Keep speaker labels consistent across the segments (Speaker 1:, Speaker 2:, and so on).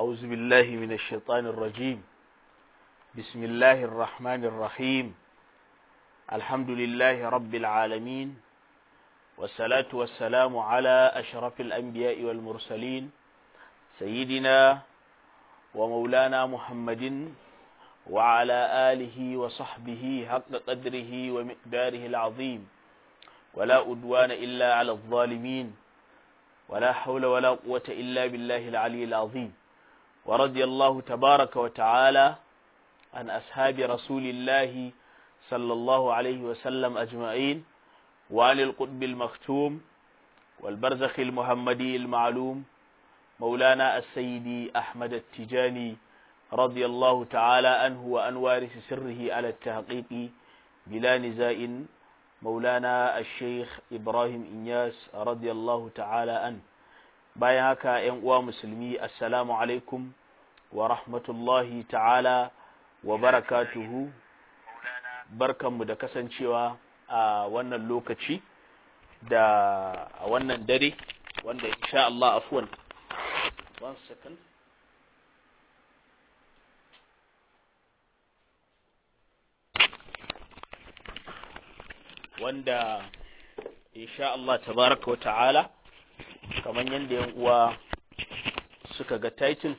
Speaker 1: أعوذ بالله من الشيطان الرجيم بسم الله الرحمن الرحيم الحمد لله رب العالمين والصلاة والسلام على أشرف الأنبياء والمرسلين سيدنا ومولانا محمد وعلى آله وصحبه حق قدره ومقداره العظيم ولا أدوان إلا على الظالمين ولا حول ولا قوة إلا بالله العلي العظيم ورضي الله تبارك وتعالى عن أصحاب رسول الله صلى الله عليه وسلم أجمعين وعن القطب المختوم والبرزخ المحمدي المعلوم مولانا السيدي أحمد التجاني رضي الله تعالى عنه وأن وارث سره على التحقيق بلا نزاع مولانا الشيخ إبراهيم إنياس رضي الله تعالى عنه bayan haka ‘yan uwa musulmi assalamu alaikum wa rahmatullahi ta'ala wa barakatuhu barkanmu da kasancewa a wannan lokaci da a wannan dare wanda insha Allah afwan one second wanda insha Allah tabaraka wa ta'ala kamar yadda yan uwa suka ga title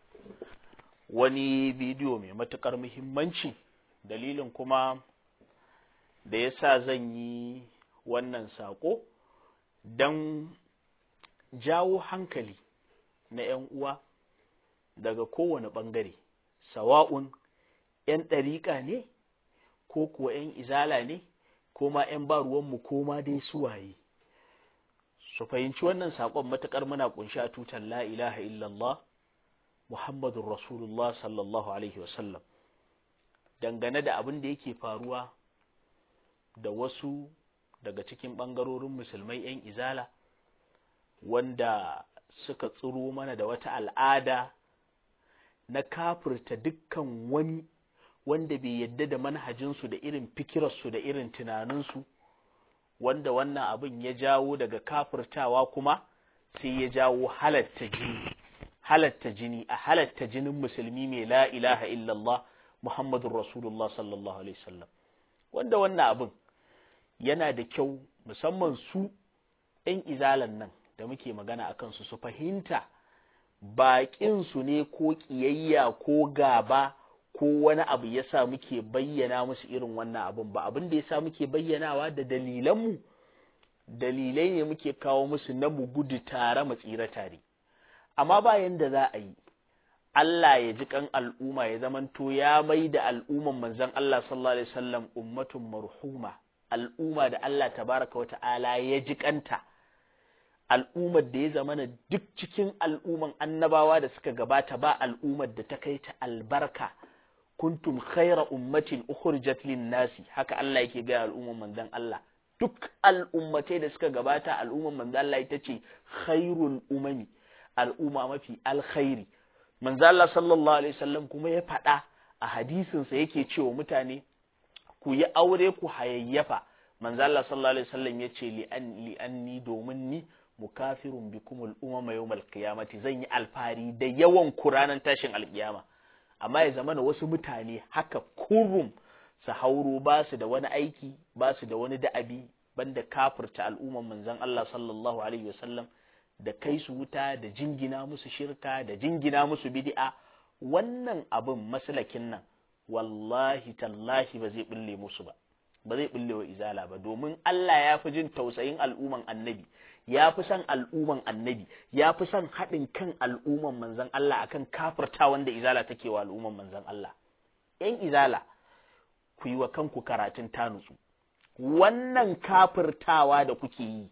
Speaker 1: wani bidiyo mai matukar muhimmanci dalilin kuma da ya sa zan yi wannan sako don jawo hankali na ‘yan uwa daga kowane ɓangare sawa'un ‘yan ɗariƙa ne ko kuwa ‘yan izala ne ko ma ‘yan ba ruwanmu ko ma dai suwaye su fahimci wannan saƙon matuƙar muna ƙunshi a tutar la ilaha illallah Muhammadun Rasulullah sallallahu Alaihi wasallam dangane da abin da yake faruwa da wasu daga cikin ɓangarorin musulmai ‘yan izala wanda suka tsiro mana da wata al'ada na kafirta dukkan wani wanda bai yadda da manhajinsu da irin fikirarsu da irin tunaninsu wanda wannan abin ya jawo daga kafirtawa kuma sai ya jawo halatta jini halatta jini a halatta jinin musulmi mai la ilaha illallah muhammadun rasulullah sallallahu alaihi wasallam wanda wannan abin yana da kyau musamman su ‘yan izalan nan da muke magana a kansu su fahimta baƙinsu ne ko ƙiyayya ko gaba ko wani abu ya sa muke bayyana musu irin wannan abin ba abin da ya sa muke bayyanawa da dalilanmu dalilai ne muke kawo musu na mu gudu tare mu tsira tare amma bayan da za a yi Allah ya ji kan al'umma ya zamanto ya mai da al'umman manzon Allah sallallahu alaihi wasallam ummatun marhuma al'umma da Allah tabaraka wa ta'ala ya ji kanta al'ummar da ya zamana duk cikin al'umman annabawa da suka gabata ba al'ummar da ta kai ta albarka kuntum khaira ummatin ukhrijat lin nasi haka Allah yake ga al'umman manzon Allah duk al'ummatai da suka gabata al'umman manzon Allah ita ce khairul umami al'umma mafi alkhairi manzon Allah sallallahu alaihi wasallam kuma ya faɗa a hadisin sa yake cewa mutane ku yi aure ku hayayyafa manzon Allah sallallahu alaihi wasallam ya ce li an li anni domin ni mukafirun bikum al-umama yawmal qiyamati zan yi alfari da yawan kuranan tashin alkiyama amma ya zama da wasu mutane haka kurum su hauro ba su da wani aiki ba su da wani da'abi banda kafirta al'umman manzon Allah sallallahu alaihi wasallam da kai su wuta da jingina musu shirka da jingina musu bid'a wannan abin maslakin nan wallahi tallahi ba zai bulle musu ba ba zai bulle wa izala ba domin Allah ya fi jin tausayin al'umman annabi ya fi son al'umman annabi ya fi son haɗin kan al'umman manzan Allah akan kafirta wanda izala take wa al'umman manzan Allah ‘yan izala ku yi wa kanku karatun tanutsu wannan kafirtawa da kuke yi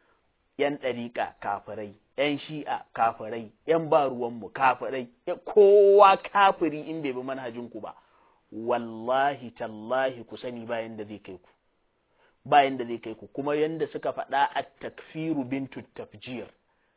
Speaker 1: ‘yan ɗariƙa kafirai ‘yan shi'a kafirai ‘yan ba ruwanmu kafirai kowa kafiri in bai bi manhajinku ba wallahi tallahi ku sani bayan da zai kai ku bayan da zai kai ku kuma yanda suka faɗa a takfiru bintu tafjir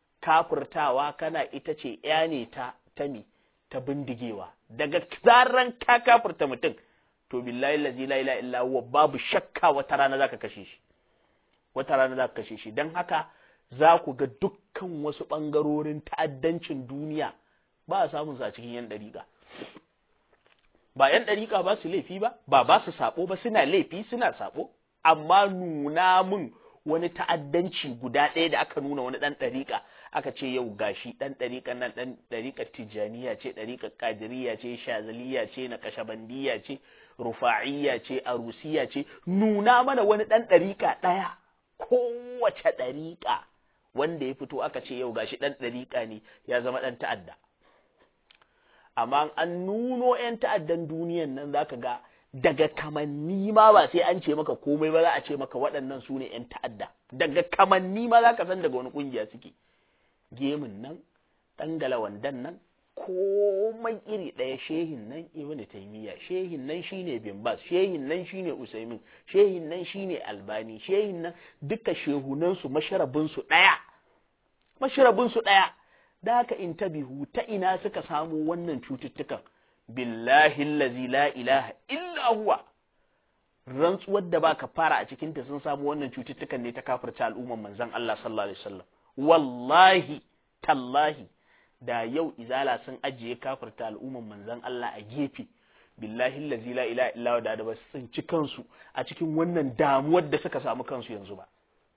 Speaker 1: kafirtawa kana ita ce ya ne ta ta me ta bindigewa daga zaran ka kafirta mutum to billahi lazi la ilaha illa huwa babu shakka wata rana zaka kashe shi wata rana zaka kashe shi dan haka za ku ga dukkan wasu ɓangarorin ta'addancin duniya ba a samun su a cikin yan ɗariƙa ba yan ɗariƙa ba su laifi ba ba ba su sabo ba suna laifi suna sabo amma nuna mun wani ta'addanci guda ɗaya da aka nuna wani ɗan ɗariƙa aka ce yau gashi ɗan ɗariƙa nan ɗan ɗariƙar tijjaniya ce ɗariƙar ƙadiriya ce shazaliya ce na kashabandiya ce rufa'iyya ce arusiya ce nuna mana wani ɗan ɗariƙa ɗaya kowace ɗariƙa wanda ya fito aka ce yau gashi ɗan ɗariƙa ne ya zama ɗan ta'adda amma an nuno 'yan ta'addan duniyan nan zaka ga daga kamanni ma ba sai an ce maka komai ba za a ce maka waɗannan su ne 'yan ta'adda daga kamanni ma za ka san daga wani ƙungiya suke gemun nan ɗangala wandan nan komai iri ɗaya shehin nan ibnu taymiya shehin nan shine bin bas shehin nan shine usaimin shehin nan shine albani shehin nan duka shehunan su masharabin su ɗaya masharabin su ɗaya da haka in tabihu ta ina suka samu wannan cututtukan billahi allazi la ilaha illa huwa rantsuwar da baka fara a cikin ta sun samu wannan cututtukan ne ta kafirta al'umman manzon Allah sallallahu alaihi wasallam wallahi tallahi da yau izala sun ajiye kafirta al'umman manzon Allah a gefe billahi allazi la ilaha illa huwa da ba su tsinci kansu a cikin wannan damuwar da suka samu kansu yanzu ba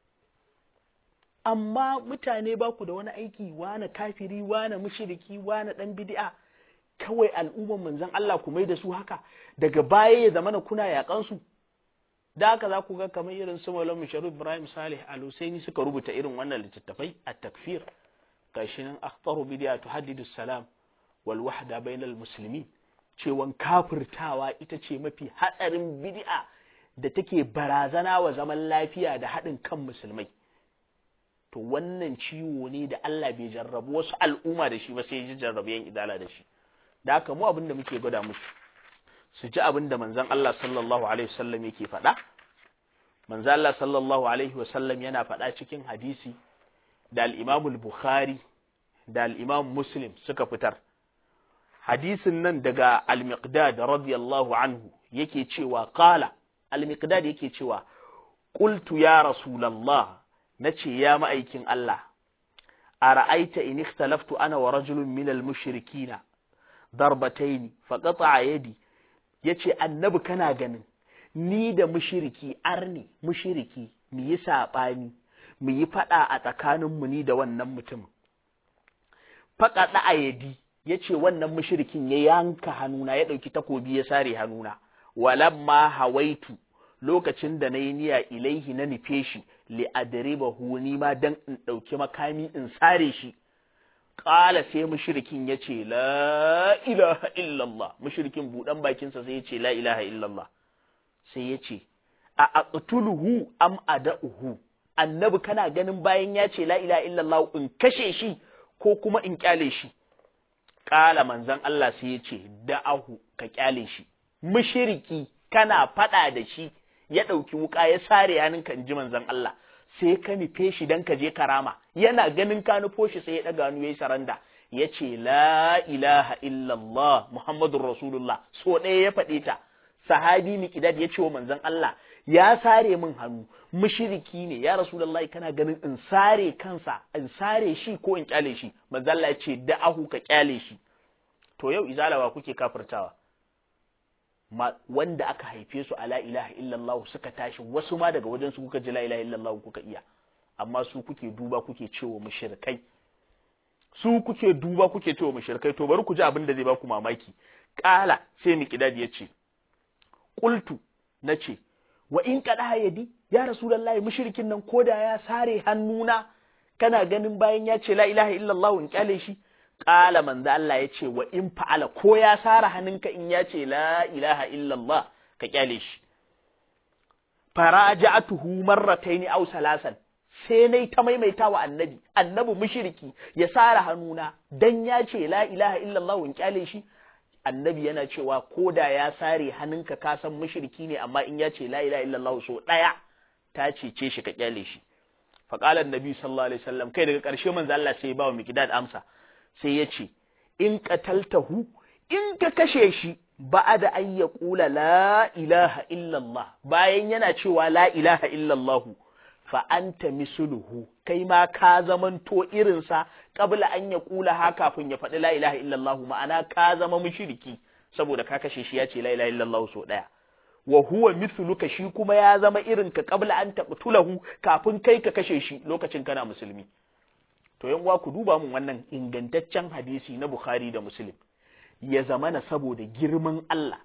Speaker 1: amma mutane ba ku da wani aiki wane kafiri wane mushriki wane dan bid'a kawai al'umman manzon Allah ku mai da su haka daga baya ya zamana kuna yakan su da haka za ku ga kamar irin su Maulana Sharif Ibrahim Salih Al-Husaini suka rubuta irin wannan littattafai at-takfir gashi nan akhtaru bid'a tuhaddidu salam wal wahda bainal muslimin cewan kafirtawa ita ce mafi hatsarin bid'a da take barazana wa zaman lafiya da haɗin kan musulmai to wannan ciwo ne da Allah bai jarrabu wasu al'umma da shi ba sai ya jarrabu yan idala da shi da haka mu abin da muke gwada musu su ji abin da manzon Allah sallallahu alaihi wasallam yake faɗa manzon Allah sallallahu alaihi wasallam yana faɗa cikin hadisi da al-Imam al-Bukhari da al-Imam Muslim suka fitar hadisin nan daga al-Miqdad radiyallahu anhu yake cewa qala al-Miqdad yake cewa qultu ya rasulullah nace ya ma'aikin Allah ara'aita in ikhtalaftu ana wa rajulun min al-mushrikina darbataini faqata yadi yace annabi kana ganin ni da mushriki arni mushriki mu yi sabani mu yi fada a tsakanin mu ni da wannan mutumin faqata ayadi yace wannan mushrikin ya yanka hannuna ya dauki takobi ya sare hannuna walamma hawaitu lokacin da nayi niyya ilaihi na nufe shi li adribahu ni ma dan in dauki makami in sare shi Ƙala sai mushrikin ya ce, La ilaha illallah, mushrikin buɗan bakinsa sai ya ce, La ilaha illallah, sai ya ce, A aqtuluhu am ada'uhu, annabi kana ganin bayan ya ce, La ilaha illallah in kashe shi ko kuma in kyale shi. Ƙala manzan Allah sai ya ce, Da'ahu ka kyale shi, mushriki kana faɗa da shi, ya ɗauki wuƙa ya sare hannunka in ji manzan Allah. sai ka nufe shi don ka je karama yana ganin ka nufo shi sai ya ɗaga hannu ya yi saranda ya ce la ilaha illallah muhammadun rasulullah so ɗaya ya faɗe ta sahabi miqdad ya ce wa manzon Allah ya sare min hannu mushriki ne ya rasulullahi kana ganin in sare kansa in sare shi ko in kyale shi manzon Allah ya ce da'ahu ka kyale shi to yau izalawa kuke kafirtawa wanda aka haife su a la ilaha illallah suka tashi wasu ma daga wajen su kuka ji la ilaha illallah kuka iya amma su kuke duba kuke cewa mushrikai su kuke duba kuke cewa mushrikai to bari ku ji abin da zai baku mamaki kala sai miqdad ya ce qultu nace wa in qada yadi ya rasulullahi mushrikin nan koda ya sare hannuna kana ganin bayan ya ce la ilaha illallah in kyale shi Ƙala manzo Allah ya ce wa in fa'ala ko ya sara hannunka in ya ce la ilaha illallah ka kyale shi. Faraja'atuhu marrataini aw salasan sai nai ta maimaita wa annabi annabi mushriki ya sara hannuna dan ya ce la ilaha illallah in kyale shi annabi yana cewa ko da ya sare hannunka ka san mushriki ne amma in ya ce la ilaha illallah so daya ta cece shi ka kyale shi faqala annabi sallallahu alaihi wasallam kai daga ƙarshe manzo Allah sai ya ba wa miqdad amsa sai ya ce, In ƙataltahu, in ka kashe shi ba da an ya ƙula la ilaha illallah, bayan yana cewa la ilaha illallahu, fa anta misluhu kai ma ka zamanto irinsa qabla an ya kula ha kafin ya faɗi la ilaha illallah ma'ana ka zama mushriki saboda ka kashe shi ya ce la ilaha illallah so daya wa huwa mithluka shi kuma ya zama irin ka qabla an taqtulahu kafin kai ka kashe shi lokacin kana musulmi to yan uwa ku duba mun wannan ingantaccen hadisi na Bukhari da Muslim ya zamana saboda girman Allah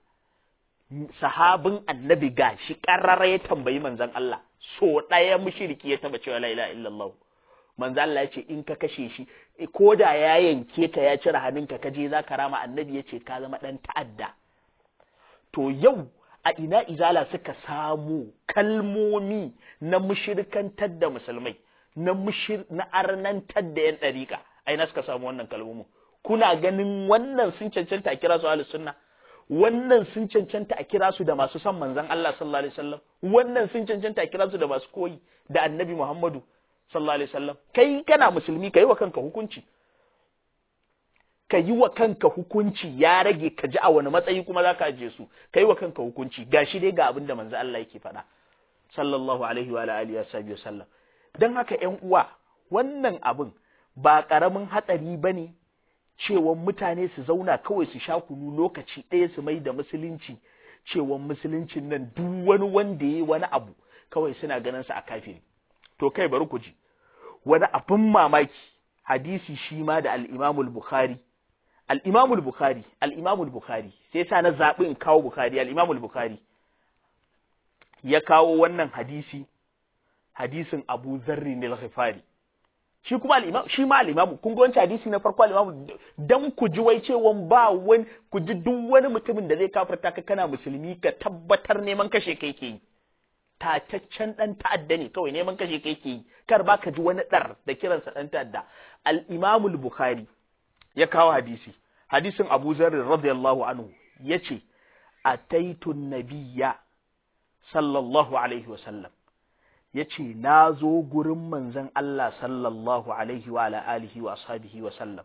Speaker 1: sahabin annabi gashi karrara ya tambayi manzon Allah so ɗaya mushriki ya taba cewa la ilaha illallah manzon Allah ya ce in ka kashe shi ko da ya yanke ka ya cire hannunka ka je za ka rama annabi ya ce ka zama ɗan ta'adda to yau a ina izala suka samu kalmomi na mushirkantar da musulmai na mushir na arnantar da yan ɗariƙa a ina suka samu wannan kalmomin kuna ganin wannan sun cancanta a kira su ahlus sunna wannan sun cancanta a kira su da masu son manzon Allah sallallahu alaihi wasallam wannan sun cancanta a kira su da masu koyi da annabi Muhammadu sallallahu alaihi wasallam kai kana musulmi kai wa kanka hukunci ka yi wa kanka hukunci ya rage ka ji a wani matsayi kuma za ka ajiye su ka yi wa kanka hukunci gashi dai ga abin da manzo Allah yake faɗa sallallahu alaihi wa alihi wa sallam dan haka ƴan uwa wannan abin ba ƙaramin hatsari bane cewa mutane su zauna kawai su sha kunu lokaci ɗaya su mai da musulunci cewa musuluncin nan duk wani wanda yayi wani abu kawai suna ganin sa a kafiri to kai bari ku ji wani abin mamaki hadisi shi ma da al-Imam al-Bukhari al-Imam al-Bukhari al-Imam al-Bukhari sai sa na zabi in kawo Bukhari al-Imam al-Bukhari ya kawo wannan hadisi hadisin Abu Zarri al-Ghifari shi kuma al-Imam shi ma al-Imam kun ga wancan hadisi na farko al-Imam dan ku ji wai cewa ba wani ku ji duk wani mutumin da zai kafirta ka kana musulmi ka tabbatar neman kashe kai ke yi tataccen dan ta'adda ne kawai neman kashe kai ke yi kar ba ka ji wani dar da kiransa dan ta'adda al-Imam al-Bukhari ya kawo hadisi hadisin Abu Zarr radiyallahu anhu yace ataitu nabiyya sallallahu alaihi wasallam yace na zo gurin manzon Allah sallallahu alaihi wa ala alihi wa ashabihi wa sallam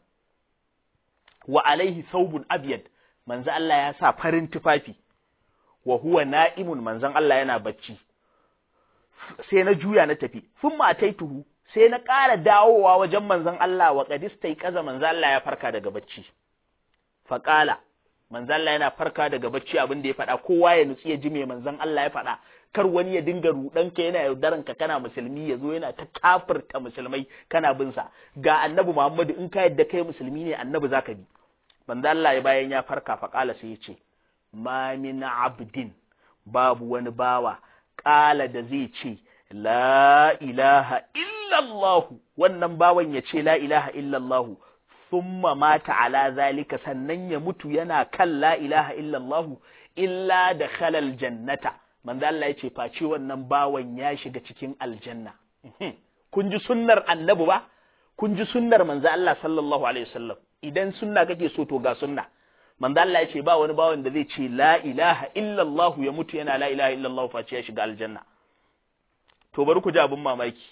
Speaker 1: wa alaihi thawbun abyad manzon Allah ya sa farin tufafi wa huwa na'imun manzon Allah yana bacci sai na juya na tafi sun mataituhu sai na ƙara dawowa wajen manzon Allah wa qadistai kaza manzon Allah ya farka daga bacci faqala manzon Allah yana farka daga bacci abin da ya faɗa kowa ya nutsi ya ji me manzon Allah ya faɗa kar wani ya dinga rudan ka yana yaudaran ka kana musulmi ya zo yana ta kafirta musulmai kana bin sa ga annabi Muhammadu in ka yadda kai musulmi ne annabi zaka bi manzon Allah ya bayan ya farka faqala sai ya ce ma min abdin babu wani bawa ƙala da zai ce, La ilaha illallahu, wannan bawan ya ce, La ilaha illallahu, summa mata ala zalika sannan ya mutu yana kan La ilaha illallahu, illa da khalal jannata. Manzo Allah ya ce, face wannan bawan ya shiga cikin aljanna. Kun ji sunnar annabi ba? Kun ji sunnar manzo Allah sallallahu Alaihi wasallam. Idan sunna kake so to ga sunna. manzo Allah ya ce ba wani bawan da zai ce la ilaha illallah ya mutu yana la ilaha illallah face ya shiga aljanna to bari ku ji abin mamaki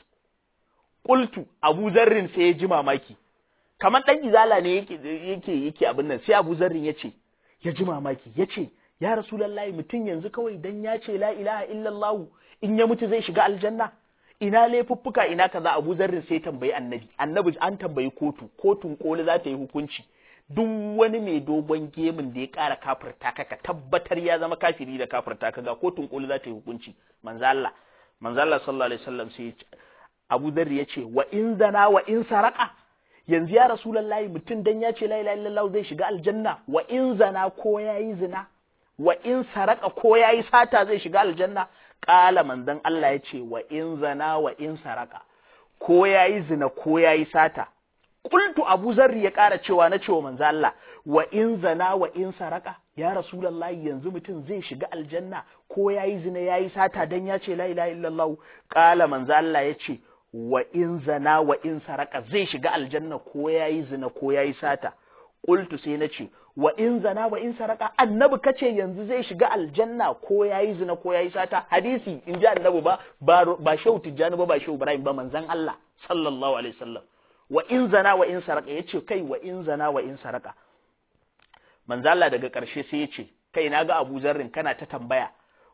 Speaker 1: qultu Abu Zarrin sai ya ji mamaki kamar dan izala ne yake yake yake abin nan sai Abu Zarrin ya ce ya ji mamaki ya ce ya rasulullahi mutum yanzu kawai dan ya ce la ilaha illallah in ya mutu zai shiga aljanna ina laifuffuka ina kaza Abu Zarrin sai tambayi annabi annabi an tambayi kotu kotun koli za ta yi hukunci duk wani mai dogon gemin da ya ƙara kafirta ka ka tabbatar ya zama kafiri da kafirta ka ga kotun koli za ta yi hukunci manzo Allah manzo Allah sallallahu alaihi wasallam sai Abu Dharr ya ce wa in zana wa in saraka yanzu ya rasulullahi mutum dan ya ce la ilaha illallah zai shiga aljanna wa in zana ko yayi zina wa in saraka ko yayi sata zai shiga aljanna qala manzon Allah ya ce wa in zana wa in saraka ko yayi zina ko yayi sata Kultu Abu Zarri ya ƙara cewa na cewa manzo Allah wa in zana wa in saraka ya Rasulullahi yanzu mutum zai shiga aljanna ko yayi zina yayi sata dan ya ce la ilaha illallah qala manzo Allah ya ce wa in zana wa in saraka zai shiga aljanna ko yayi zina ko yayi sata Kultu sai na ce wa in zana wa in saraka annabi kace yanzu zai shiga aljanna ko yayi zina ko yayi sata hadisi in ji annabi ba ba shehu tijjani ba ba shehu ibrahim ba manzon Allah sallallahu alaihi wasallam wa in zana wa in saraka yace kai wa in zana wa in saraka manzo Allah daga ƙarshe sai yace kai na ga Abu Zarrin kana ta tambaya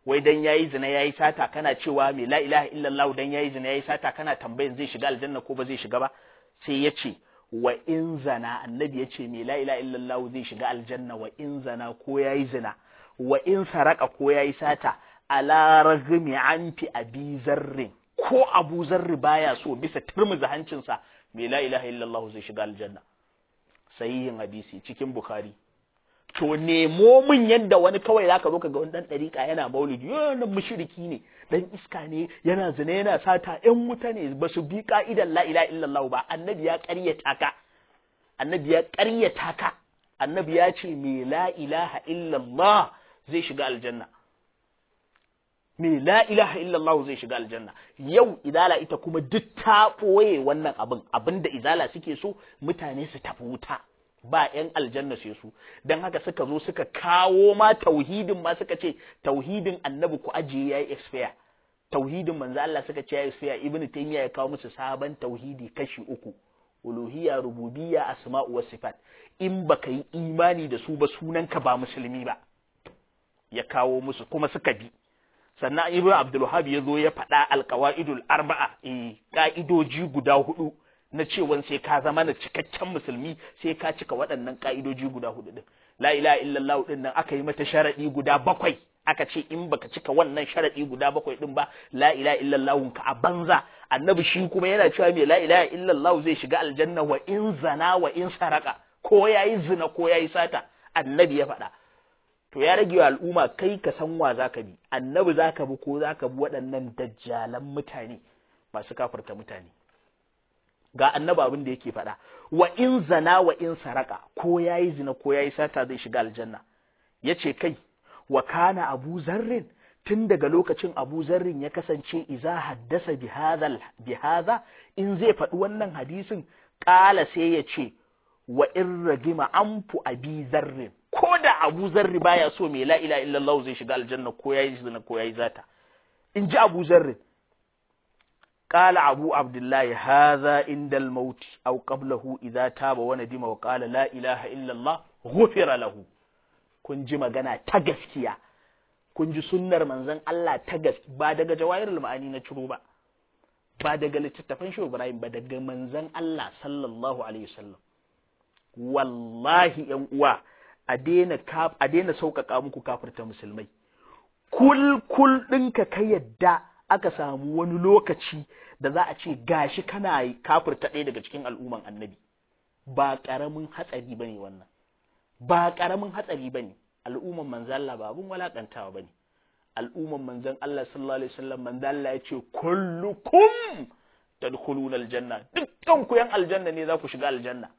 Speaker 1: wai dan yayi zina yayi sata kana cewa me la ilaha illallah dan yayi zina yayi sata kana tambayin zai shiga aljanna ko ba zai shiga ba sai ya ce wa in zana annabi ya ce me la ilaha illallah zai shiga aljanna wa in zana ko yayi zina wa in saraka ko yayi sata ala ragmi anfi abi zarrin ko abu zarri baya so bisa turmuza hancinsa me la ilaha illallah zai shiga aljanna sahihin hadisi cikin bukhari to nemo min yadda wani kawai zaka zo ka ga wani dan dariƙa yana maulidi yana mushriki ne dan iska ne yana zina yana sata ƴan wuta ne ba su bi ka'idan la ilaha illallah ba annabi ya ƙaryata ka annabi ya ƙaryata ka annabi ya ce me la ilaha illallah zai shiga aljanna me la ilaha illallah zai shiga aljanna yau izala ita kuma duk ta ɓoye wannan abin abinda izala suke so mutane su tafi wuta ba ‘yan aljanna sai su don haka suka zo suka kawo ma tauhidin ma suka ce tauhidin annabi ku ajiye ya yi expire tauhidin manzo Allah suka ce ya yi expire ibn taymiya ya kawo musu sabon tauhidi kashi uku uluhiyya rububiyya asma'u was sifat in baka yi imani da su ba sunanka ba musulmi ba ya kawo musu kuma suka bi sannan ibn abdul wahhab ya zo ya faɗa alqawaidul arba'a eh ka'idoji guda hudu na cewan sai ka zama na cikakken musulmi sai ka cika waɗannan ka'idoji guda hudu din la ilaha illallah din nan aka yi mata sharadi guda bakwai aka ce in baka cika wannan sharadi guda bakwai din ba la ilaha illallah ka a banza annabi shi kuma yana cewa me la ilaha illallah zai shiga aljanna wa in zana wa in saraka ko yayi zina ko yayi sata annabi ya faɗa to ya rage wa al'umma kai ka san wa zaka bi annabi zaka bi ko zaka bi waɗannan dajjalan mutane masu kafarta mutane ga annaba abin da yake faɗa wa in zana wa in saraka ko yayi zina ko yayi sata zai shiga aljanna yace kai wa kana abu zarrin tun daga lokacin abu zarrin ya kasance iza haddasa bi hadha in zai faɗi wannan hadisin ƙala sai ya ce wa in ragima anfu abi zarrin ko da abu zarri baya so mai la ilaha illallah zai shiga aljanna ko yayi zina ko yayi zata in ji abu zarrin قال أبو عبد الله هذا عند الموت أو قبله إذا تاب وندم وقال لا إله إلا الله غفر له kun ji magana ta gaskiya kun ji sunnar manzon Allah ta gaskiya ba daga jawahirul ma'ani na ciro ba ba daga littattafan shi Ibrahim ba daga manzon Allah sallallahu alaihi wasallam wallahi yan uwa a daina a daina sauƙaƙa muku kafirta musulmai kul kul ɗinka ka yadda aka samu wani lokaci da za a ce gashi kana kafirta ɗaya daga cikin al'umman annabi ba ƙaramin hatsari ba ne wannan ba ƙaramin hatsari ba ne al'umman manzan Allah ba abin walaƙantawa ba ne al'umman manzan Allah sallallahu alaihi wasallam manzan Allah ya ce kullukum tadkhuluna aljanna dukkan ku yan aljanna ne za ku shiga aljanna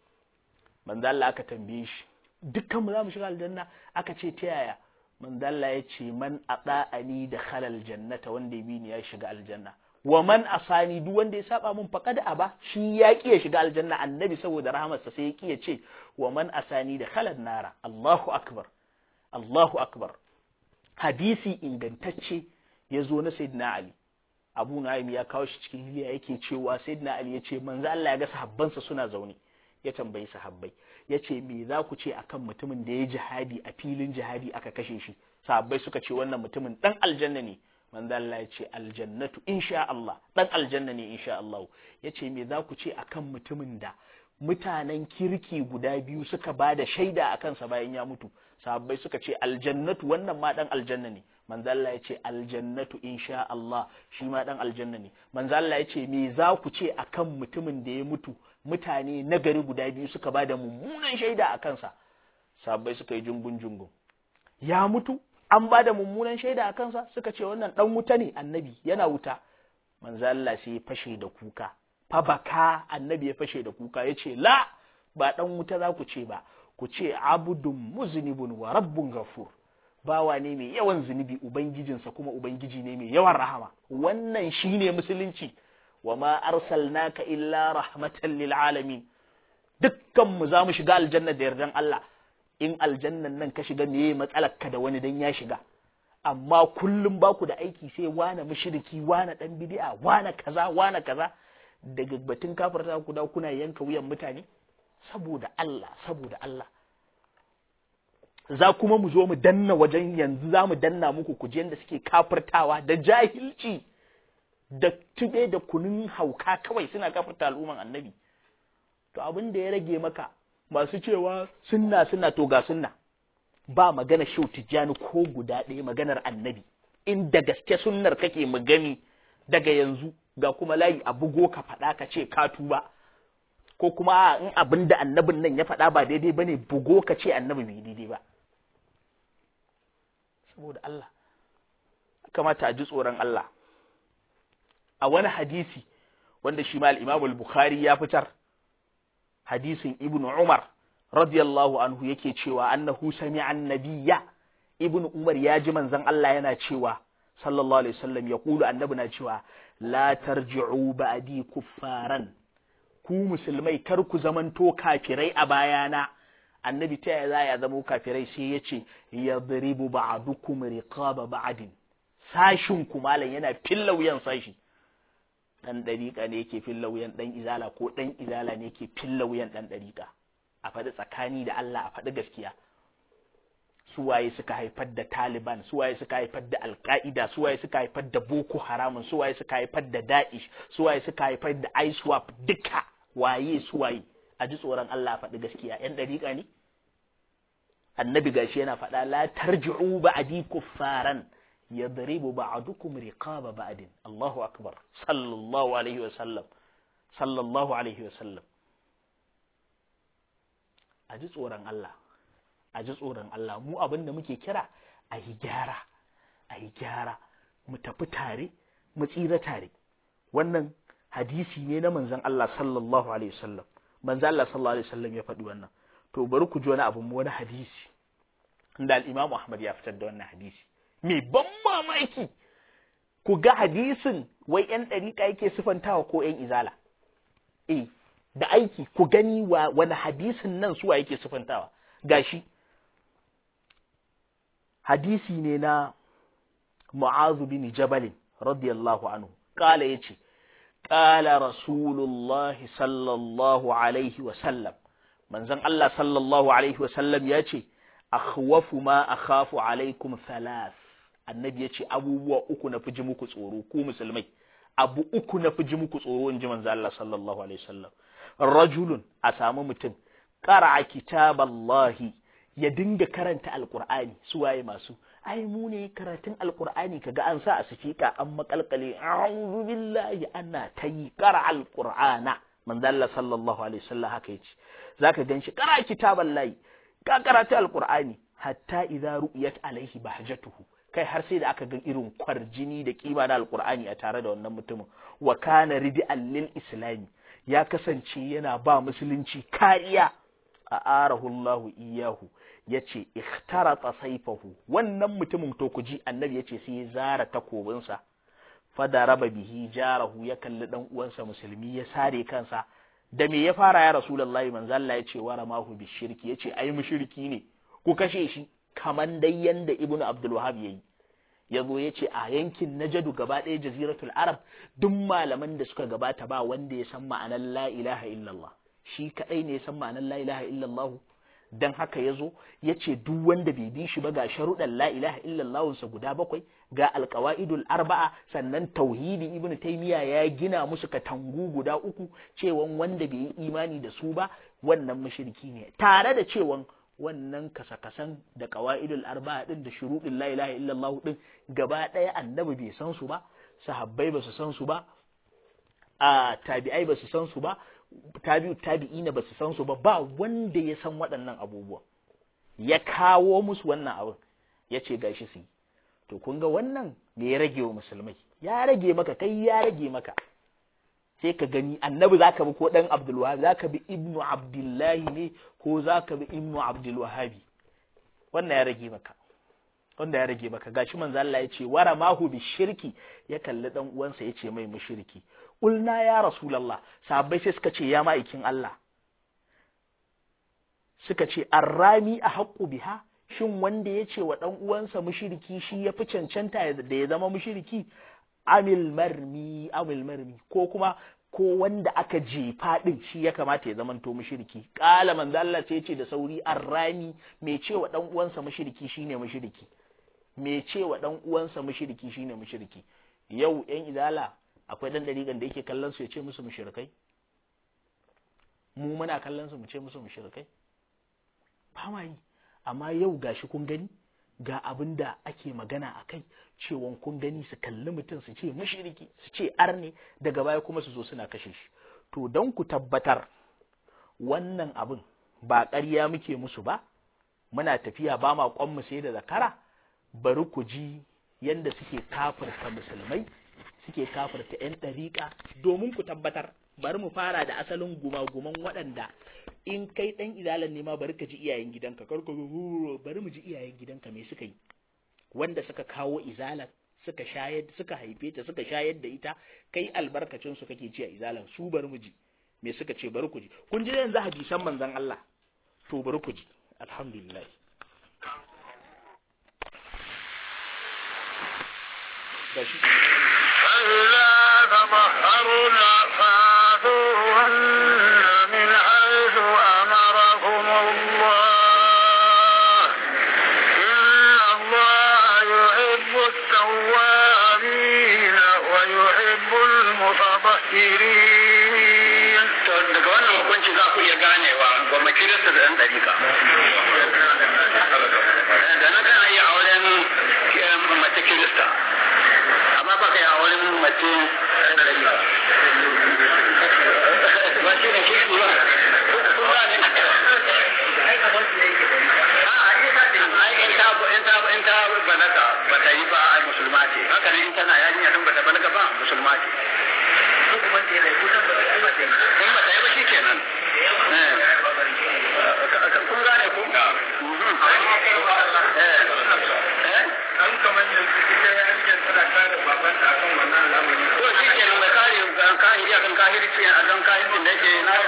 Speaker 1: manzan Allah aka tambaye shi dukkan mu za mu shiga aljanna aka ce ta yaya manzo Allah ya ce man ata'ani da khalal jannata wanda ya bi ni ya shiga aljanna wa man asani duk wanda ya saba min faqad aba shi ya ki ya shiga aljanna annabi saboda rahamarsa sai ya ki ya ce wa man asani da khalal nara Allahu akbar Allahu akbar hadisi ingantacce ya zo na sayyidina Ali Abu Nu'aym ya kawo shi cikin hiliya yake cewa sayyidina Ali ya ce manzo Allah ya ga sahabbansa suna zaune ya tambayi sahabbai ya ce me za ku ce akan mutumin da ya jihadi a filin jihadi aka kashe shi sahabbai suka ce wannan mutumin dan aljanna ne manzo Allah ya ce aljannatu insha Allah dan aljanna ne insha Allah ya ce me za ku ce akan mutumin da mutanen kirki guda biyu suka ba da shaida a kansa bayan ya mutu sahabbai suka ce aljannatu wannan ma dan aljanna ne manzo Allah ya ce aljannatu insha Allah shi ma dan aljanna ne manzo Allah ya ce me za ku ce akan mutumin da ya mutu mutane nagari guda biyu suka ba da mummunan shaida a kansa sahabbai suka yi jungun jungun ya mutu an ba da mummunan shaida a kansa suka ce wannan dan wuta ne annabi yana wuta manzo Allah sai ya fashe da kuka fa baka annabi ya fashe da kuka ya ce la ba dan wuta za ku ce ba ku ce abudun muznibun wa rabbun ghafur bawa ne mai yawan zunubi ubangijinsa kuma ubangiji ne mai yawan rahama wannan shine musulunci wa ma arsalnaka illa rahmatan lil alamin dukkan mu za mu shiga aljanna da yardan Allah in aljannan nan ka shiga meye matsalar ka da wani dan ya shiga amma kullum baku da aiki sai wane mushriki wane dan bid'a wane kaza wane kaza daga batun kafirta ku da kuna yanka wuyan mutane saboda Allah saboda Allah za kuma mu zo mu danna wajen yanzu za mu danna muku kujen da suke kafirtawa da jahilci da tube da kunun hauka kawai suna kafirta al'umman annabi to abin da ya rage maka masu cewa sunna sunna to ga sunna ba magana shau tijjani ko guda ɗaya maganar annabi in da gaske sunnar kake mu gani daga yanzu ga kuma layi a bugo ka faɗa ka ce ka tuba ko kuma in abin da annabin nan ya faɗa ba daidai bane bugo ka ce annabi bai daidai ba saboda Allah kamata a ji tsoron Allah a wani hadisi wanda shi ma al-Imam al-Bukhari ya fitar hadisin Ibn Umar radiyallahu anhu yake cewa annahu sami'a annabiyya Ibn Umar ya ji manzon Allah yana cewa sallallahu alaihi wasallam ya kulu annabi na cewa la tarji'u ba'di kuffaran ku musulmai kar ku zamanto kafirai a bayana annabi ta yaya za ya zama kafirai sai ya ce yadribu ba'dukum riqaba ba'din sashin ku malam yana filla wuyan sashi dan dariƙa ne yake filla wuyan dan izala ko dan izala ne yake filla wuyan dan dariƙa a faɗi tsakani da Allah a faɗi gaskiya suwaye suka haifar da Taliban suwaye suka haifar da Al-Qaida suwaye suka haifar da Boko Haram suwaye suka haifar da Daesh suwaye suka haifar da ISWAP duka waye suwaye a ji tsoron Allah faɗi gaskiya yan dariƙa ne annabi gashi yana faɗa la tarji'u ba'di kuffaran yadribu ba'dukum riqaba ba'din Allahu akbar sallallahu alaihi wa sallam sallallahu alaihi wa sallam a ji tsoron Allah a ji tsoron Allah mu abin da muke kira a yi gyara a yi gyara mu tafi tare mu tsira tare wannan hadisi ne na manzon Allah sallallahu alaihi wasallam manzon Allah sallallahu alaihi wasallam ya faɗi wannan to bari ku ji wani abu wani hadisi da al-Imam Ahmad ya fitar da wannan hadisi me ban mamaki ku ga hadisin wai yan dariƙa yake sifantawa ko yan izala eh da aiki ku gani wa wani hadisin nan suwa yake sifantawa gashi hadisi ne na Mu'azu bin Jabal radiyallahu anhu kala yace kala Rasulullah sallallahu alaihi wa sallam manzon Allah sallallahu alaihi wa sallam yace akhwafu ma akhafu alaikum thalath annabi yace abubuwa uku na fi ji muku tsoro ku musulmai abu uku na fi ji muku tsoro in ji manzon Allah sallallahu alaihi wa sallam rajulun a samu mutum qara'a kitaballahi ya dinga karanta alkur'ani su waye masu ai mu ne karatun alkur'ani kaga an sa a sifika an makalkale a'udhu billahi ana tayi qara alqur'ana manzo Allah sallallahu alaihi wasallam haka yace zaka ganshi qara kitaballahi ka karatu alkur'ani hatta idza ru'yat alaihi bahjatuhu kai har sai da aka ga irin kwarjini da kima na alkur'ani a tare da wannan mutumin wa kana ridi'an lil islami ya kasance yana ba musulunci kariya a arahu Allahu iyahu yace ikhtarata saifahu wannan mutumin to kuji annabi yace sai ya zara takobinsa fada raba bihi jarahu ya kalli dan uwansa musulmi ya sare kansa da me ya fara ya rasulullahi manzo Allah yace wara mahu bi shirki yace ai mushriki ne ku kashe shi kaman dai yanda ibnu abdul wahhab yayi yazo yace a yankin najadu gaba ɗaya jaziratul arab duk malaman da suka gabata ba wanda ya san ma'anar la ilaha illallah shi kadai ne ya san ma'anar la ilaha illallah dan haka yazo yace duk wanda bai bi shi ba ga sharuɗan la ilaha illallah sa guda bakwai ga alqawaidul arba'a sannan tauhidi ibnu taymiya ya gina musu katangu guda uku cewan wanda bai yi imani da su ba wannan mushriki ne tare da cewan wannan kasakasan da qawaidul arba'a din da shuruɗin la ilaha illallah din gaba ɗaya annabi bai san su ba sahabbai ba su san su ba a tabi'ai ba su san su ba tabi'u tabi'ina ba su san su ba ba wanda ya san waɗannan abubuwa ya kawo musu wannan abin ya ce gashi su yi to kun ga wannan me ya rage wa musulmai ya rage maka kai ya rage maka sai ka gani annabi zaka bi ko dan abdul wahab zaka bi ibnu abdullahi ne ko zaka bi ibnu abdul wahabi wannan ya rage maka wanda ya rage maka gashi manzo Allah ya ce wara mahu bi shirki ya kalli dan uwansa ya ce mai mushriki ulna ya rasulullah sahabbai sai suka ce ya ma'aikin Allah suka ce arrami a haqqu biha shin wanda ya ce wa dan uwansa mushriki shi ya fi cancanta da ya zama mushriki amil marmi amil marmi ko kuma ko wanda aka jefa din shi ya kamata ya zamanto mushriki qala manzo Allah sai ce da sauri arrami mai cewa dan uwansa mushriki shine mushriki mai cewa dan uwansa mushriki shine mushriki yau yan izala akwai dan dariƙan da yake kallon su ya ce musu mushrikai mu muna kallon su mu ce musu mushrikai ba ma yi amma yau gashi kun gani ga abin da ake magana a kai cewon kun gani su kalli mutum su ce mushriki su ce arne daga baya kuma su zo suna kashe shi to don ku tabbatar wannan abin ba ƙarya muke musu ba muna tafiya ba ma mu sai da zakara bari ku ji yanda suke kafirta musulmai suke kafirta 'yan ɗariƙa domin ku tabbatar bari mu fara da asalin gumaguman waɗanda in kai ɗan idalan ne ma bari ka ji iyayen gidanka kar ka bari mu ji iyayen gidanka me suka yi wanda suka kawo izalan suka shayar suka haife ta suka shayar da ita kai albarkacin su kake ci a izalan su bari mu ji me suka ce bari ku ji kun ji yanzu hadisan manzon Allah to bari ku ji alhamdulillah gashi
Speaker 2: فإذا تطهرنا فاتوهن من حيث أمركم الله إن الله يحب التوابين ويحب المتطهرين
Speaker 3: to daga wannan hukunci za ku iya ganewa gwamma kirista da ɗan ɗarika da na kana iya auren eh, mace kirista amma ba ka yi auren mace ɗan ɗarika ba shi ne kirki ba kun gane A'a, ita ce, ai, in ta in ta in ta balaga ba ta yi ba ai musulma ce haka ne in tana yarinya din ba ta balaga ba musulma ce in ba ta yi ba shi kenan kun gane ko
Speaker 2: an kamar yanzu ita yarinyar tana kare babanta akan wannan al'amari
Speaker 3: to shi kenan mai kare kahiri akan kahirci a don kahircin da yake na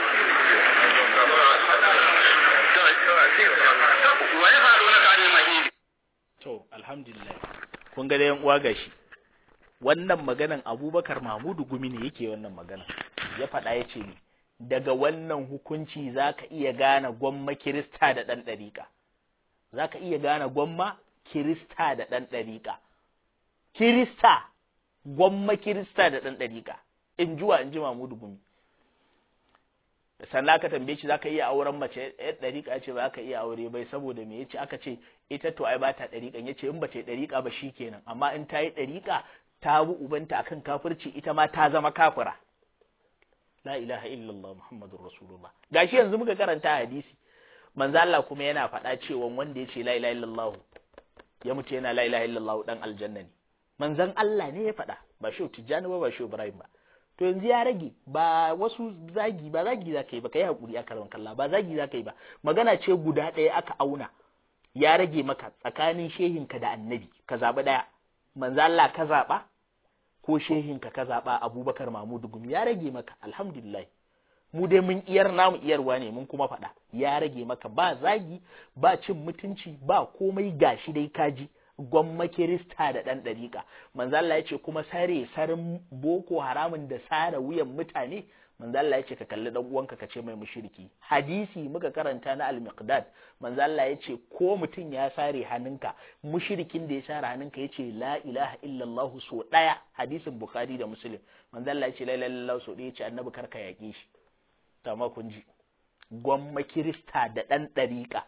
Speaker 3: to wani faru na kane mahiri
Speaker 1: to alhamdulillah kun ga da yan uwa gashi wannan maganan Abubakar Mahmudu Gumi ne yake wannan magana ya faɗa ya ce ni daga wannan hukunci zaka iya gane gwamma Kirista da ɗan ɗariƙa zaka iya gane gwamma Kirista da ɗan ɗariƙa Kirista gwamma Kirista da ɗan ɗariƙa in juwa in ji Mahmudu Gumi sannan aka tambaye shi zaka iya auren mace yar dariƙa ce ba ka iya aure bai saboda me yace aka ce ita to ai ba ta dariƙan yace in ba ta dariƙa ba shikenan amma in ta yi dariƙa ta bi ubanta akan kafirci ita ma ta zama kafira la ilaha illallah muhammadur rasulullah gashi yanzu muka karanta hadisi manzo Allah kuma yana faɗa cewa wanda yace la ilaha illallah ya mutu yana la ilaha illallah dan aljanna ne manzon Allah ne ya faɗa ba shi tijjani ba ba shi ibrahim ba to yanzu ya rage ba wasu zagi ba zagi za ka yi ba ka yi haƙuri a karon kalla ba zagi za ka yi ba magana ce guda ɗaya aka auna ya rage maka tsakanin shehinka da annabi ka zaɓi ɗaya manzo Allah ka zaɓa ko shehinka ka zaɓa abubakar mamudu gumi ya rage maka alhamdulillah mu dai mun iyar namu iyarwa ne mun kuma faɗa ya rage maka ba zagi ba cin mutunci ba komai gashi dai kaji gwamma kirista da ɗan ɗariƙa manzo Allah ya ce kuma sare sarin boko haramun da sare wuyan mutane manzo Allah ya ce ka kalli dan uwanka ka ce mai mushriki hadisi muka karanta na al-miqdad manzo Allah ya ce ko mutum ya sare hannunka mushrikin da ya sare hannunka ya ce la ilaha illallah so daya hadisin bukhari da muslim manzo Allah ya ce la ilaha illallah so daya ya ce annabi karka yaƙe shi amma kun ji gwamma kirista da ɗan ɗariƙa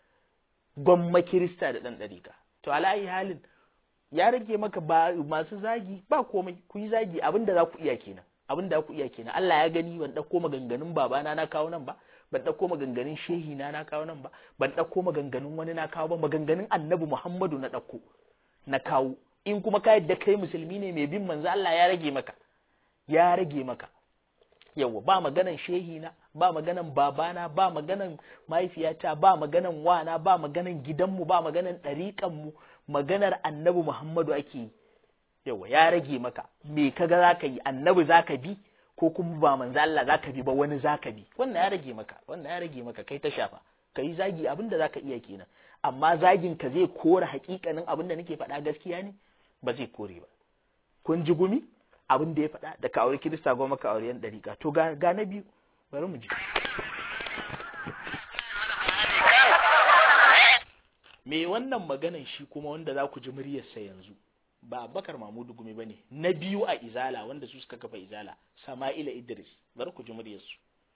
Speaker 1: gwamma kirista da ɗan ɗariƙa to alayi halin ya rage maka ba masu zagi ba komai ku yi zagi abin da za ku iya kenan abin da ku iya kenan Allah ya gani ban ɗauko maganganun babana na kawo nan ba ban ɗauko maganganun shehi na na kawo nan ba ban ɗauko maganganun wani na kawo ba maganganun annabi Muhammadu na ɗauko na kawo in kuma ka yadda kai musulmi ne mai bin manzo Allah ya rage maka ya rage maka yawa ba maganan shehi na ba maganan babana ba maganan mahaifiyata ba maganan wana ba maganan gidanmu ba maganan ɗariƙanmu maganar annabi Muhammadu ake yi yawa ya rage maka me kaga zaka yi annabi zaka bi ko kuma ba manzo Allah zaka bi ba wani zaka bi wannan ya rage maka wannan ya rage maka kai ta shafa kai zagi abin da zaka iya kenan amma zagin ka zai kore hakikanin abin da nake faɗa gaskiya ne ba zai kore ba kun ji gumi abin da ya faɗa da ka aure kirista goma ka aure yan ɗariƙa to ga ga na biyu bari mu ji me wannan maganan shi kuma wanda za ku ji muryarsa yanzu ba Abubakar Mahmudu Gumi bane na biyu a Izala wanda su suka kafa Izala Sama'ila Idris bari ku ji muryarsu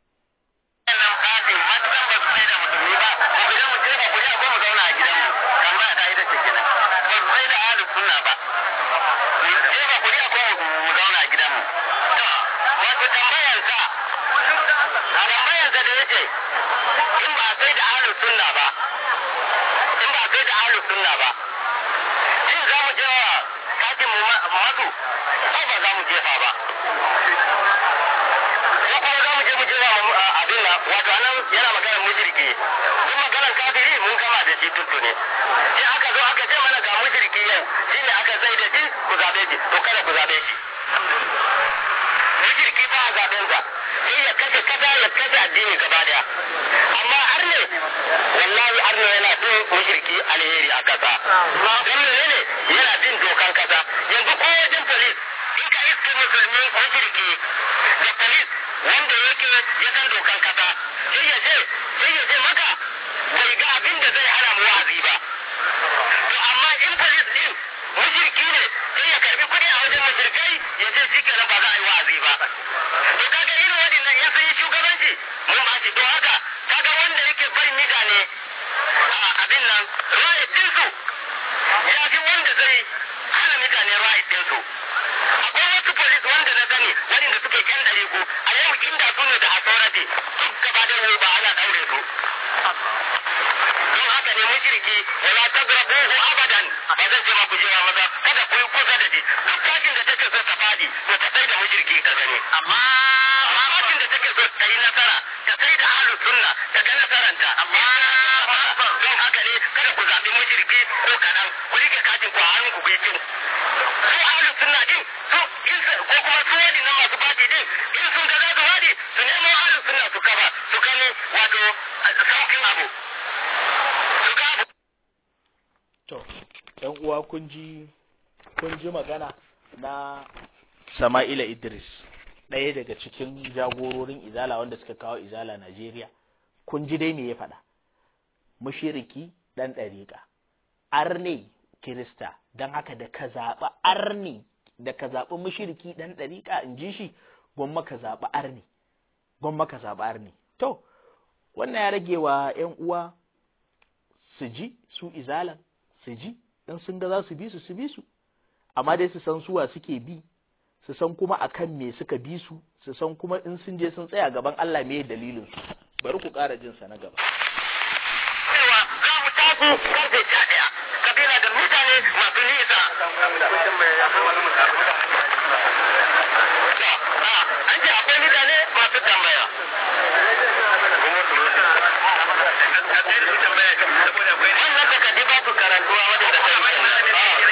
Speaker 1: kun ji kun ji magana na Sama'ila Idris ɗaya daga cikin jagororin Izala wanda suka kawo Izala Najeriya kun ji dai me ya faɗa mushiriki ɗan ɗariƙa arne Kirista don haka da ka zaɓi arne da ka zaɓi mushiriki ɗan ɗariƙa in ji shi gwamma ka zaɓi arne gwamma ka zaɓi arne to wannan ya rage wa 'yan uwa su ji su izalan su ji in sun ga za su bi su su bi su amma dai su san suwa suke bi su san kuma akan me suka bi su su san kuma in sun je sun tsaya gaban Allah me dalilin su bari ku ƙara jin sa na gaba
Speaker 3: cewa za mu taso karfe sha ɗaya kabila da mutane masu nisa an ce akwai mutane masu tambaya wannan takardu ba su karantuwa wadda ta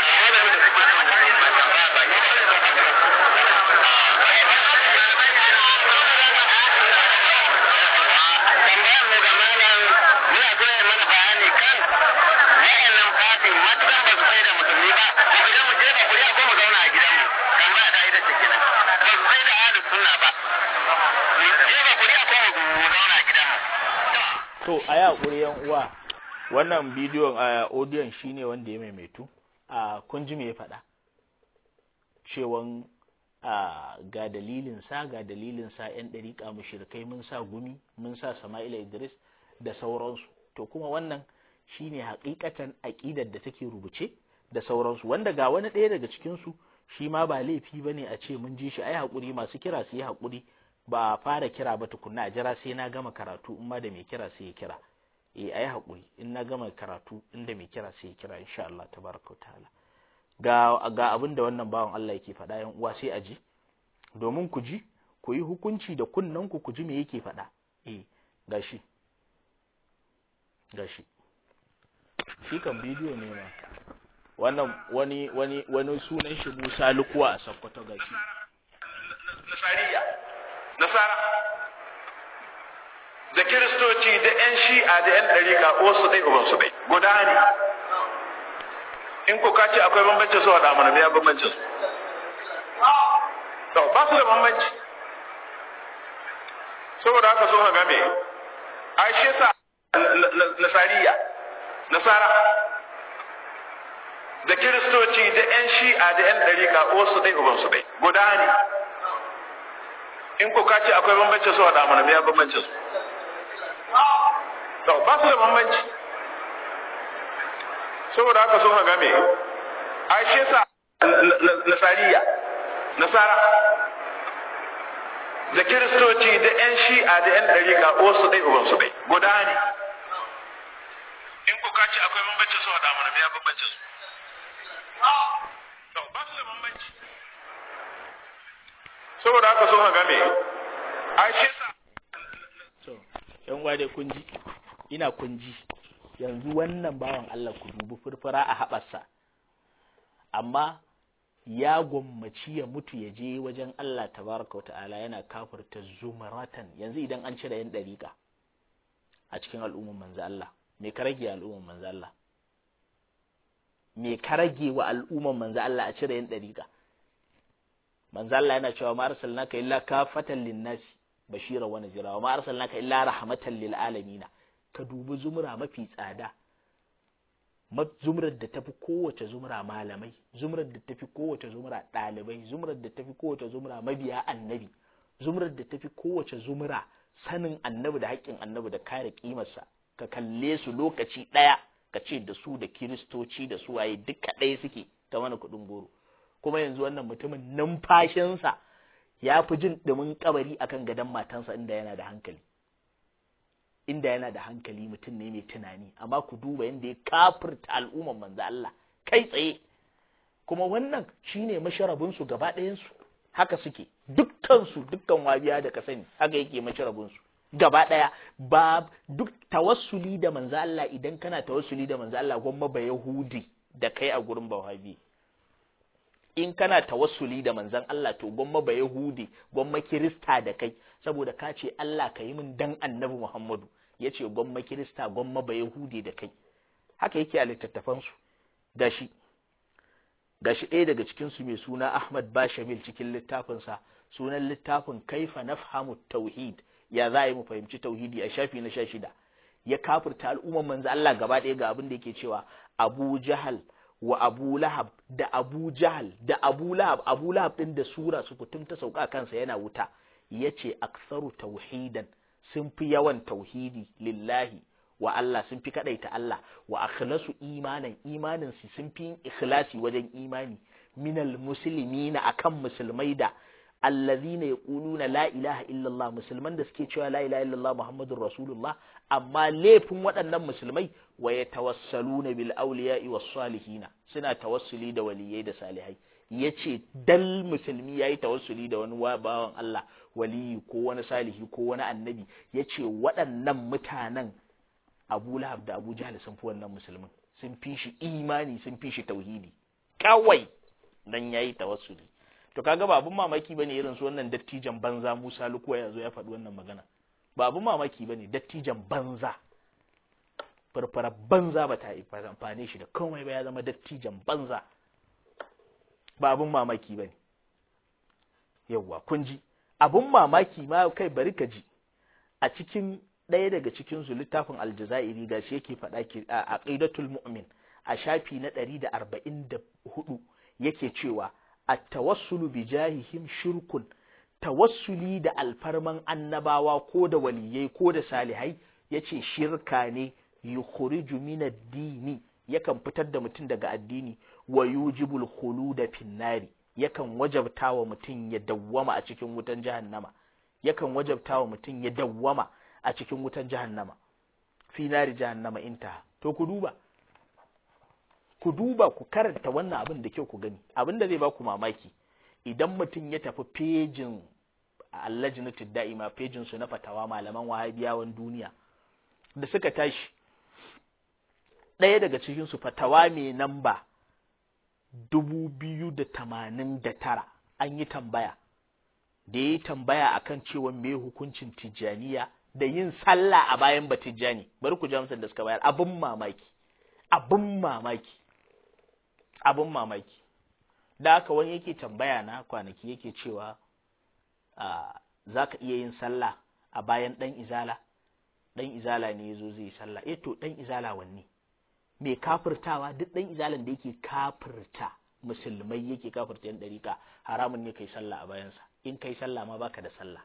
Speaker 3: tambayar mu ga malam muna so ya mana bayani kan wa'annan fati matukan ba su sai da musulmi ba mu fita mu jefa kuri'a ko mu zauna a gidanmu tambaya ta ita ce kenan ba su sai da ahlus sunna ba mu jefa kuri'a ko mu zauna a gidanmu
Speaker 1: to a yi haƙuri yan uwa wannan bidiyon a audiyon shine wanda ya maimaitu a kun ji me ya faɗa cewan a ga dalilin sa ga dalilin sa yan ɗariƙa mushrikai mun sa gumi mun sa Sama'ila Idris da sauransu to kuma wannan shine haƙiƙatan aƙidar da take rubuce da sauransu wanda ga wani ɗaya daga cikin su shi ma ba laifi bane a ce mun ji shi ai haƙuri masu kira su yi haƙuri ba a fara kira ba tukunna a jira sai na gama karatu in ma da mai kira sai ya kira eh ayi haƙuri in na gama karatu inda mai kira sai ya kira insha Allah tabaraka wa ta'ala ga ga abin da wannan bawan Allah yake faɗa yan uwa sai a ji domin ku ji ku yi hukunci da kunnen ku ku ji me yake faɗa eh gashi gashi shi kan bidiyo ne ma wannan wani wani wani sunan shi Musa Lukuwa a Sokoto gashi
Speaker 2: nasariya nasara da kiristoci da 'yan shi'a da 'yan ɗarika wasu ɗai ubansu ɗai guda ne in ku kace akwai bambancin su waɗa mana ya bambancin su to ba su da bambanci saboda haka so ga me ai shi yasa nasariya nasara da kiristoci da yan shi'a da yan dariƙa wasu dai uban su dai guda ne in ko ka ce akwai bambanci su da mana me ya bambanci su to ba su da bambanci saboda haka so ga me ai shi yasa nasariya nasara da kiristoci da yan shi'a da yan dariƙa wasu dai uban su dai guda ne in ko ka ce akwai bambanci su da mana me ya bambanci su to ba su da bambanci saboda haka so ga me ai shi yasa
Speaker 1: to yan uwa dai kun ji ina kun ji yanzu wannan bawan Allah ku dubi furfura a haɓarsa amma ya gwammaci ya mutu ya je wajen Allah tabaraka ta'ala yana kafirta zumaratan yanzu idan an cire yan dariƙa a cikin al'umman manzo Allah me ka rage al'umman manzo Allah me ka rage wa al'umman manzo Allah a cire yan dariƙa manzo Allah yana cewa ma arsalnaka illa kafatan linnasi bashira wa nazira wa ma arsalnaka illa rahmatan lil alamin ka dubi zumra mafi tsada zumrar da tafi kowace zumra malamai zumrar da tafi kowace zumra ɗalibai zumrar da tafi kowace zumra mabiya annabi zumrar da tafi kowace zumra sanin annabi da haƙƙin annabi da kare ƙimarsa ka kalle su lokaci ɗaya ka ce da su da kiristoci da su waye duka ɗaya suke ta wani kuɗin goro kuma yanzu wannan mutumin numfashinsa ya fi jin ɗumin kabari akan gadon matansa inda yana da hankali inda yana da hankali mutum ne mai tunani amma ku duba yadda ya kafirta al'umman manzo Allah kai tsaye kuma wannan shine masharabin su gaba ɗayan su haka suke dukkan su dukkan wabiya da ka sani haka yake masharabin su gaba ɗaya ba duk tawassuli da manzo Allah idan kana tawassuli da manzo Allah gwamma ba yahudi da kai a gurin bawabi in kana tawassuli da manzon Allah to gwamma ba yahudi gwamma kirista da kai saboda ka ce Allah ka yi min dan annabi Muhammadu ya ce gwamma kirista gwamma ba yahudi da kai haka yake a littattafansu gashi gashi ɗaya daga cikinsu mai suna Ahmad Bashamil cikin littafinsa sunan littafin kaifa nafhamu tauhid ya za a yi mu fahimci tauhidi a shafi na sha shida ya kafirta al'umman manzo Allah gaba ɗaya ga abin da yake cewa Abu Jahal wa Abu Lahab da Abu Jahal da Abu Lahab Abu Lahab din da sura su kutum ta sauka kansa yana wuta yace aksaru tauhidan sun fi yawan tauhidi lillahi wa Allah sun fi kadaita Allah wa akhlasu imanan imanin su sun fi yin ikhlasi wajen imani minal muslimina akan musulmai da allazina yaquluna la ilaha illallah musulman da suke cewa la ilaha illallah muhammadur rasulullah amma laifin waɗannan musulmai wa yatawassaluna bil awliya'i was salihina suna tawassuli da waliyai da salihai yace dal musulmi yayi tawassuli da wani bawan Allah waliyi ko wani salihi ko wani annabi yace waɗannan mutanen Abu Lahab da Abu Jahl sun fi wannan musulmin sun fi shi imani sun fi shi tauhidi kawai dan yayi tawassuli to kaga ba abun mamaki bane irin su wannan dattijan banza Musa Lukuwa ya zo ya faɗi wannan magana ba abun mamaki bane dattijan banza farfara banza ba ta amfane shi da komai ba ya zama dattijan banza ba abun mamaki bane yawwa kun ji abun mamaki ma kai bari ka ji a cikin ɗaya daga cikin su littafin aljazairi gashi yake faɗa ki a aqidatul mu'min a shafi na ɗari da arba'in da hudu yake cewa at-tawassulu bi jahihim shirkun tawassuli da alfarman annabawa ko da waliyai ko da salihai yace shirka ne yukhriju min ad-dini yakan fitar da mutum daga addini wa yujibul khuluda fin nari yakan wajabta wa mutum ya dawwama a cikin wutan jahannama yakan wajabta wa mutum ya dawwama a cikin wutan jahannama fi nari jahannama intaha to ku duba ku duba ku karanta wannan abin da kyau ku gani abin da zai ba ku mamaki idan mutum ya tafi fejin allajinatul da'ima fejin su na fatawa malaman wahabiyawan duniya da suka tashi ɗaya daga cikin su fatawa mai namba dubu biyu da tamanin da tara an yi tambaya da ya yi tambaya akan cewa me hukuncin tijjaniya da yin sallah a bayan batijjani bari ku ji amsar da suka bayar abin mamaki abin mamaki abin mamaki da haka wani yake tambaya na kwanaki yake cewa za ka iya yin sallah a bayan ɗan izala ɗan izala ne ya zo zai sallah eh to ɗan izala wanne mai kafirtawa duk ɗan izalan da yake kafirta musulmai yake kafirta yan ɗariƙa haramun ne kai sallah a bayansa in kai sallah ma baka da sallah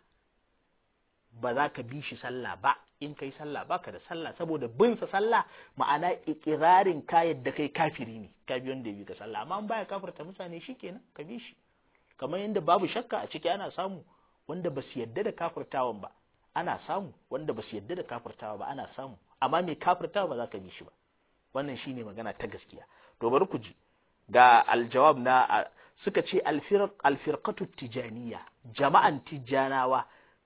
Speaker 1: ba za ka bi shi sallah ba in kai sallah baka da sallah saboda bin sa sallah ma'ana ikirarin ka yadda kai kafiri ne ka bi wanda ya bi ka sallah amma an baya kafirta mutane shikenan ka bi shi kamar yadda babu shakka a ciki ana samu wanda ba su yadda da kafirtawan ba ana samu wanda ba su yadda da kafirtawa ba ana samu amma mai kafirtawa ba za ka bi shi ba wannan shine magana ta gaskiya to bari ku ji ga aljawab na suka ce alfirqatu tijaniya jama'an tijanawa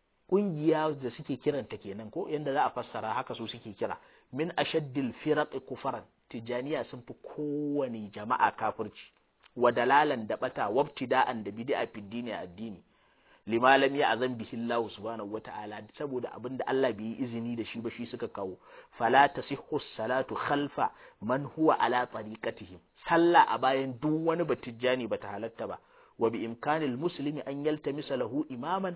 Speaker 1: kungiya da suke kiranta kenan ko yanda za a fassara haka su suke kira min ashaddil firaq kufaran tijaniya sun fi kowane jama'a kafirci wa dalalan da bata wabtida'an da bid'a fi dini addini lima lam ya'zan bihi Allah subhanahu wata'ala saboda abinda Allah bai yi izini da shi ba shi suka kawo fala tasihhu salatu khalfa man huwa ala tariqatihim sallah a bayan duk wani batijjani bata halatta ba wa bi imkanil muslimi an yaltamisa lahu imaman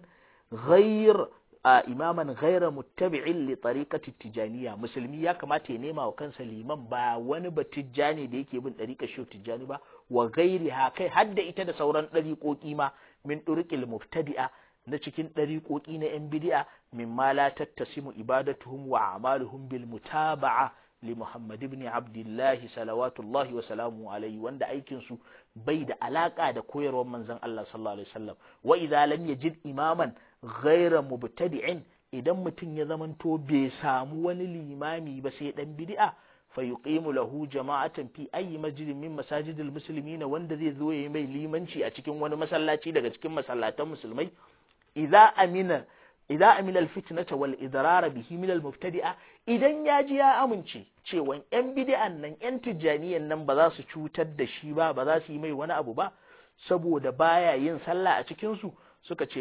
Speaker 1: ghayr imaman ghayra muttabi'in li tariqati tijaniya musulmi ya kamata ya nema wa kansa liman ba wani batijjani da yake bin tariqar shi tijjani ba wa ghairiha kai hadda ita da sauran ɗariƙoƙi ma min ɗurƙil mubtadi'a na cikin ɗariƙoƙi na ‘yan bidi'a min ma la tattasimu ibadatuhum wa amaluhum bil mutaba'a li Muhammad ibn Abdullah salawatullahi wa salamu alaihi wanda aikin su bai da alaka da koyarwar manzon Allah sallallahu alaihi wasallam wa idza lam yajid imaman ghayra mubtadi'in idan mutum ya zamanto bai samu wani limami ba sai dan bid'a fayuqimu lahu jama'atan fi ayi masjidin min masajidil muslimin wanda zai zo yayi mai limanci a cikin wani masallaci daga cikin masallatan musulmai idza amina idza amina alfitnata wal idrar bihi min almubtadi'a idan ya ji ya amince cewa yan bid'an nan yan tijaniyan nan ba za su cutar da shi ba ba za su yi mai wani abu ba saboda baya yin sallah a cikin su suka ce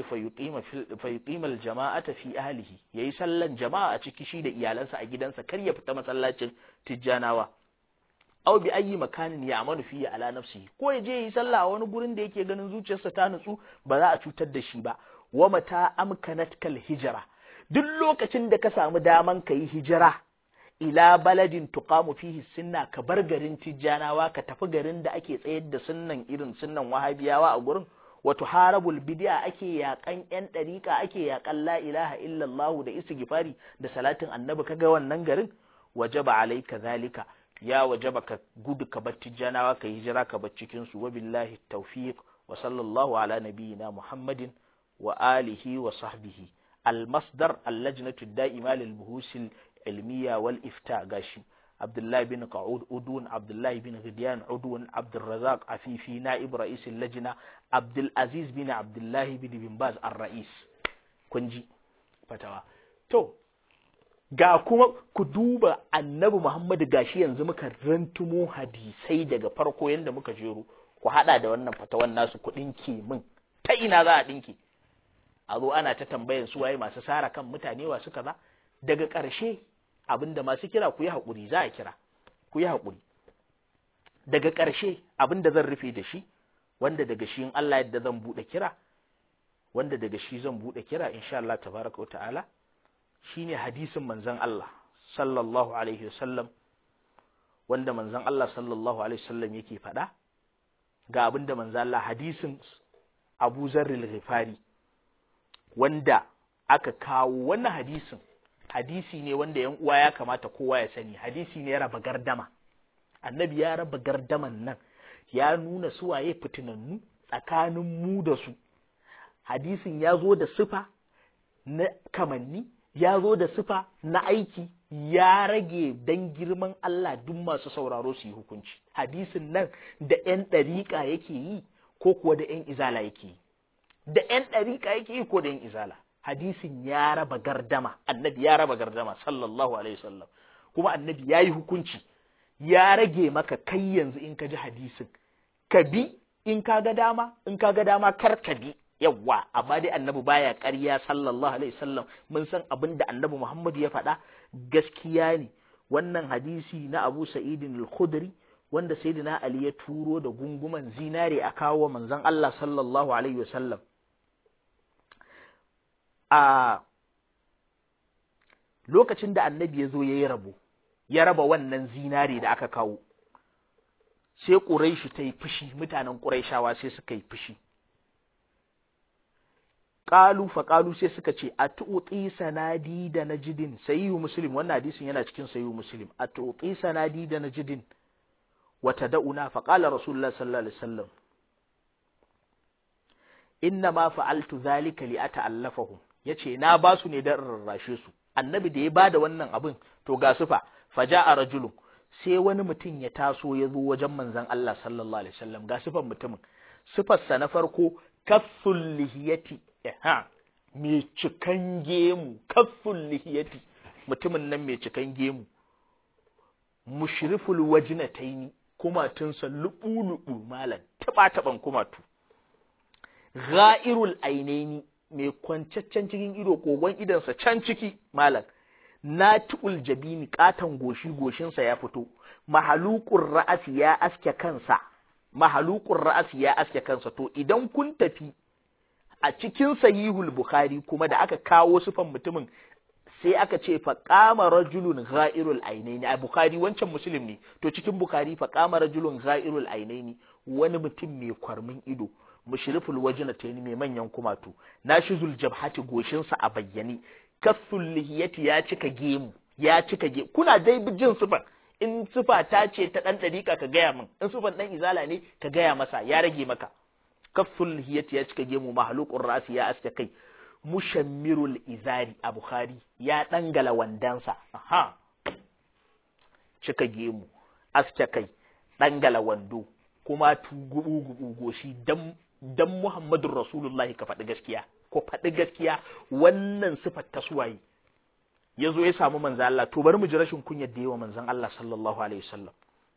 Speaker 1: fayuqimal jama'ata fi ahlihi yayi sallan jama'a a ciki shi da iyalansa a gidansa kar ya fita masallacin tijjanawa aw bi ayi makanin ya amanu fi ala nafsihi ko ya je yi sallah a wani gurin da yake ganin zuciyarsa ta nutsu ba za a cutar da shi ba wa mata amkanatkal hijra duk lokacin da ka samu daman ka yi hijira ila baladin tuqamu fihi sunna ka bar garin tijjanawa ka tafi garin da ake tsayar da sunnan irin sunnan wahabiyawa a gurin wato harabul bid'a ake yakan yan dariƙa ake yakan la ilaha illallah da istighfari da salatin annabi kaga wannan garin wajaba alayka zalika ya wajaba ka gudu ka bar tijjanawa ka hijira ka bar cikin su wa billahi tawfiq wa sallallahu ala nabiyyina muhammadin wa alihi wa sahbihi al masdar al lajnatu da'ima lil buhusil ilmiya wal ifta gashi عبد الله بن قعود أدون عبد الله بن غديان أدون عبد الرزاق عفيفي نائب رئيس اللجنة عبد العزيز بن عبد الله بن بن باز الرئيس كنجي فتوى تو ga kuma ku duba annabi Muhammadu gashi yanzu muka rantumo hadisai daga farko yanda muka jero ku hada da wannan fatawan nasu ku dinke min ta ina za a dinke a zo ana ta tambayan su waye masu sara kan mutane wa suka ba daga ƙarshe abinda masu kira ku yi haƙuri za a kira ku yi haƙuri daga ƙarshe abinda zan rufe da shi wanda daga shi in Allah yadda zan buɗe kira wanda daga shi zan buɗe kira insha Allah tabaraka wa ta'ala shine hadisin manzon Allah sallallahu alaihi wasallam wanda manzon Allah sallallahu alaihi wasallam yake faɗa ga abinda manzon Allah hadisin Abu Zarril Ghifari wanda aka kawo wannan hadisin hadisi ne wanda yan uwa ya kamata kowa ya sani hadisi ne ya raba gardama annabi ya raba gardaman nan ya nuna suwaye fitinannu tsakanin mu da su hadisin ya zo da sifa na kamanni ya zo da sifa na aiki ya rage dan girman Allah duk masu sauraro su yi hukunci hadisin nan da ‘yan ɗariƙa yake yi ko kuwa da ‘yan izala yake yi da ‘yan ɗariƙa yake yi ko da ‘yan izala hadisin ya raba gardama annabi ya raba gardama sallallahu alaihi wasallam kuma annabi ya yi hukunci ya rage maka kai yanzu in ka ji hadisin ka bi in ka ga dama in ka ga dama kar ka bi yawwa amma dai annabi baya ƙarya sallallahu alaihi wasallam mun san abin da annabi Muhammad ya faɗa gaskiya ne wannan hadisi na Abu Sa'idin al-Khudri wanda sayyidina Ali ya turo da gunguman zinare a kawo manzon Allah sallallahu alaihi wasallam a lokacin da annabi ya zo ya yi rabo ya raba wannan zinare da aka kawo sai ƙuraishi ta yi fushi mutanen ƙuraishawa sai suka yi fushi ƙalu fa ƙalu sai suka ce a tuɗi sanadi da najidin sayihu muslim wannan hadisin yana cikin sayihu muslim a tuɗi sanadi da najidin wata da'una fa ƙala rasulullah sallallahu alaihi wasallam inna ma fa'altu zalika li ata'allafahum yace na ba su ne dan rarrashe su annabi da ya bada wannan abin to ga sufa faja'a rajulun sai wani mutum ya taso ya zo wajen manzon Allah sallallahu alaihi wasallam ga sifan mutumin sifarsa na farko kafful lihiyati ha mai cikan gemu kafful lihiyati mutumin nan mai cikan gemu mushriful wajnataini kumatunsa lubu-lubu malam taba-taban kumatu ghairul ainaini mai kwancaccen cikin ido kogon idansa can ciki malam nati'ul jabini katan goshi goshinsa ya fito mahalukun ra'asi ya aske kansa mahalukun ra'asi ya aske kansa to idan kun tafi a cikin sahihul bukhari kuma da aka kawo sufan mutumin sai aka ce fa qama rajulun ghairul ainaini a bukhari wancan muslim ne to cikin bukhari fa qama rajulun ghairul ainaini wani mutum mai kwarmin ido mushriful wajna tayni mai manyan kumatu nashizul jabhati goshinsa a bayyane kafful lihiyati ya cika gemu ya cika gemu kuna dai jin sufan in sufa ta ce ta dan dariƙa ka gaya min in sufan dan izala ne ka gaya masa ya rage maka kafful lihiyati ya cika gemu mahluqur rasi ya aske kai mushammirul izari a bukhari ya dangala wandansa aha cika gemu aske kai dangala wando kuma tugubu gubu goshi dan dan muhammadur rasulullahi ka faɗi gaskiya ko faɗi gaskiya wannan sifar ta suwaye ya zo ya samu manzan Allah to bari mu ji rashin kunyar da yawa manzan Allah sallallahu alaihi wasallam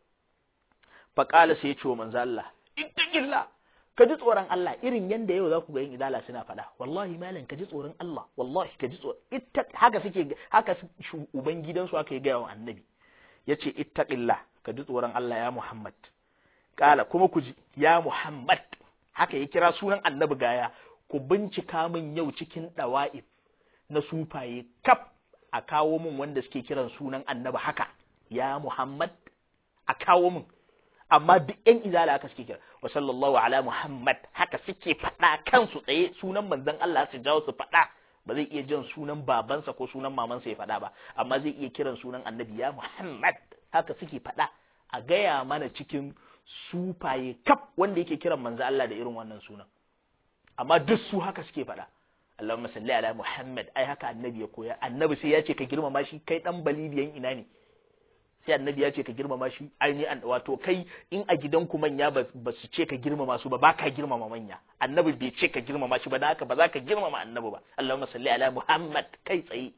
Speaker 1: fa qala sai ya ce wa manzan Allah ittaqillah ka ji tsoron Allah irin yanda yau za ku ga yin idala suna faɗa wallahi malam ka ji tsoron Allah wallahi ka ji tsoron itta haka suke haka uban gidansu aka yi gaya wa annabi yace ittaqillah ka ji tsoron Allah ya Muhammad kala kuma ku ji ya Muhammad haka ya kira sunan annabi gaya ku bincika min yau cikin ɗawa'if na sufaye kaf a kawo min wanda suke kiran sunan annabi haka ya Muhammad a kawo min amma duk ƴan izala haka suke kira wa sallallahu ala Muhammad haka suke faɗa kansu tsaye sunan manzon Allah su jawo su faɗa ba zai iya jin sunan babansa ko sunan mamansa ya faɗa ba amma zai iya kiran sunan annabi ya Muhammad haka suke faɗa a gaya mana cikin sufaye kaf wanda yake kiran manzo Allah da irin wannan sunan amma duk su haka suke faɗa Allahumma salli ala Muhammad ai haka annabi ya koya annabi sai ya ce ka girmama shi kai dan balibiyan ina ne sai annabi ya ce ka girmama shi ai ni an wato kai in a gidanku manya ba su ce ka girmama su ba ba ka girmama manya annabi bai ce ka girmama shi ba dan haka ba za ka girmama annabi ba Allahumma salli ala Muhammad kai tsaye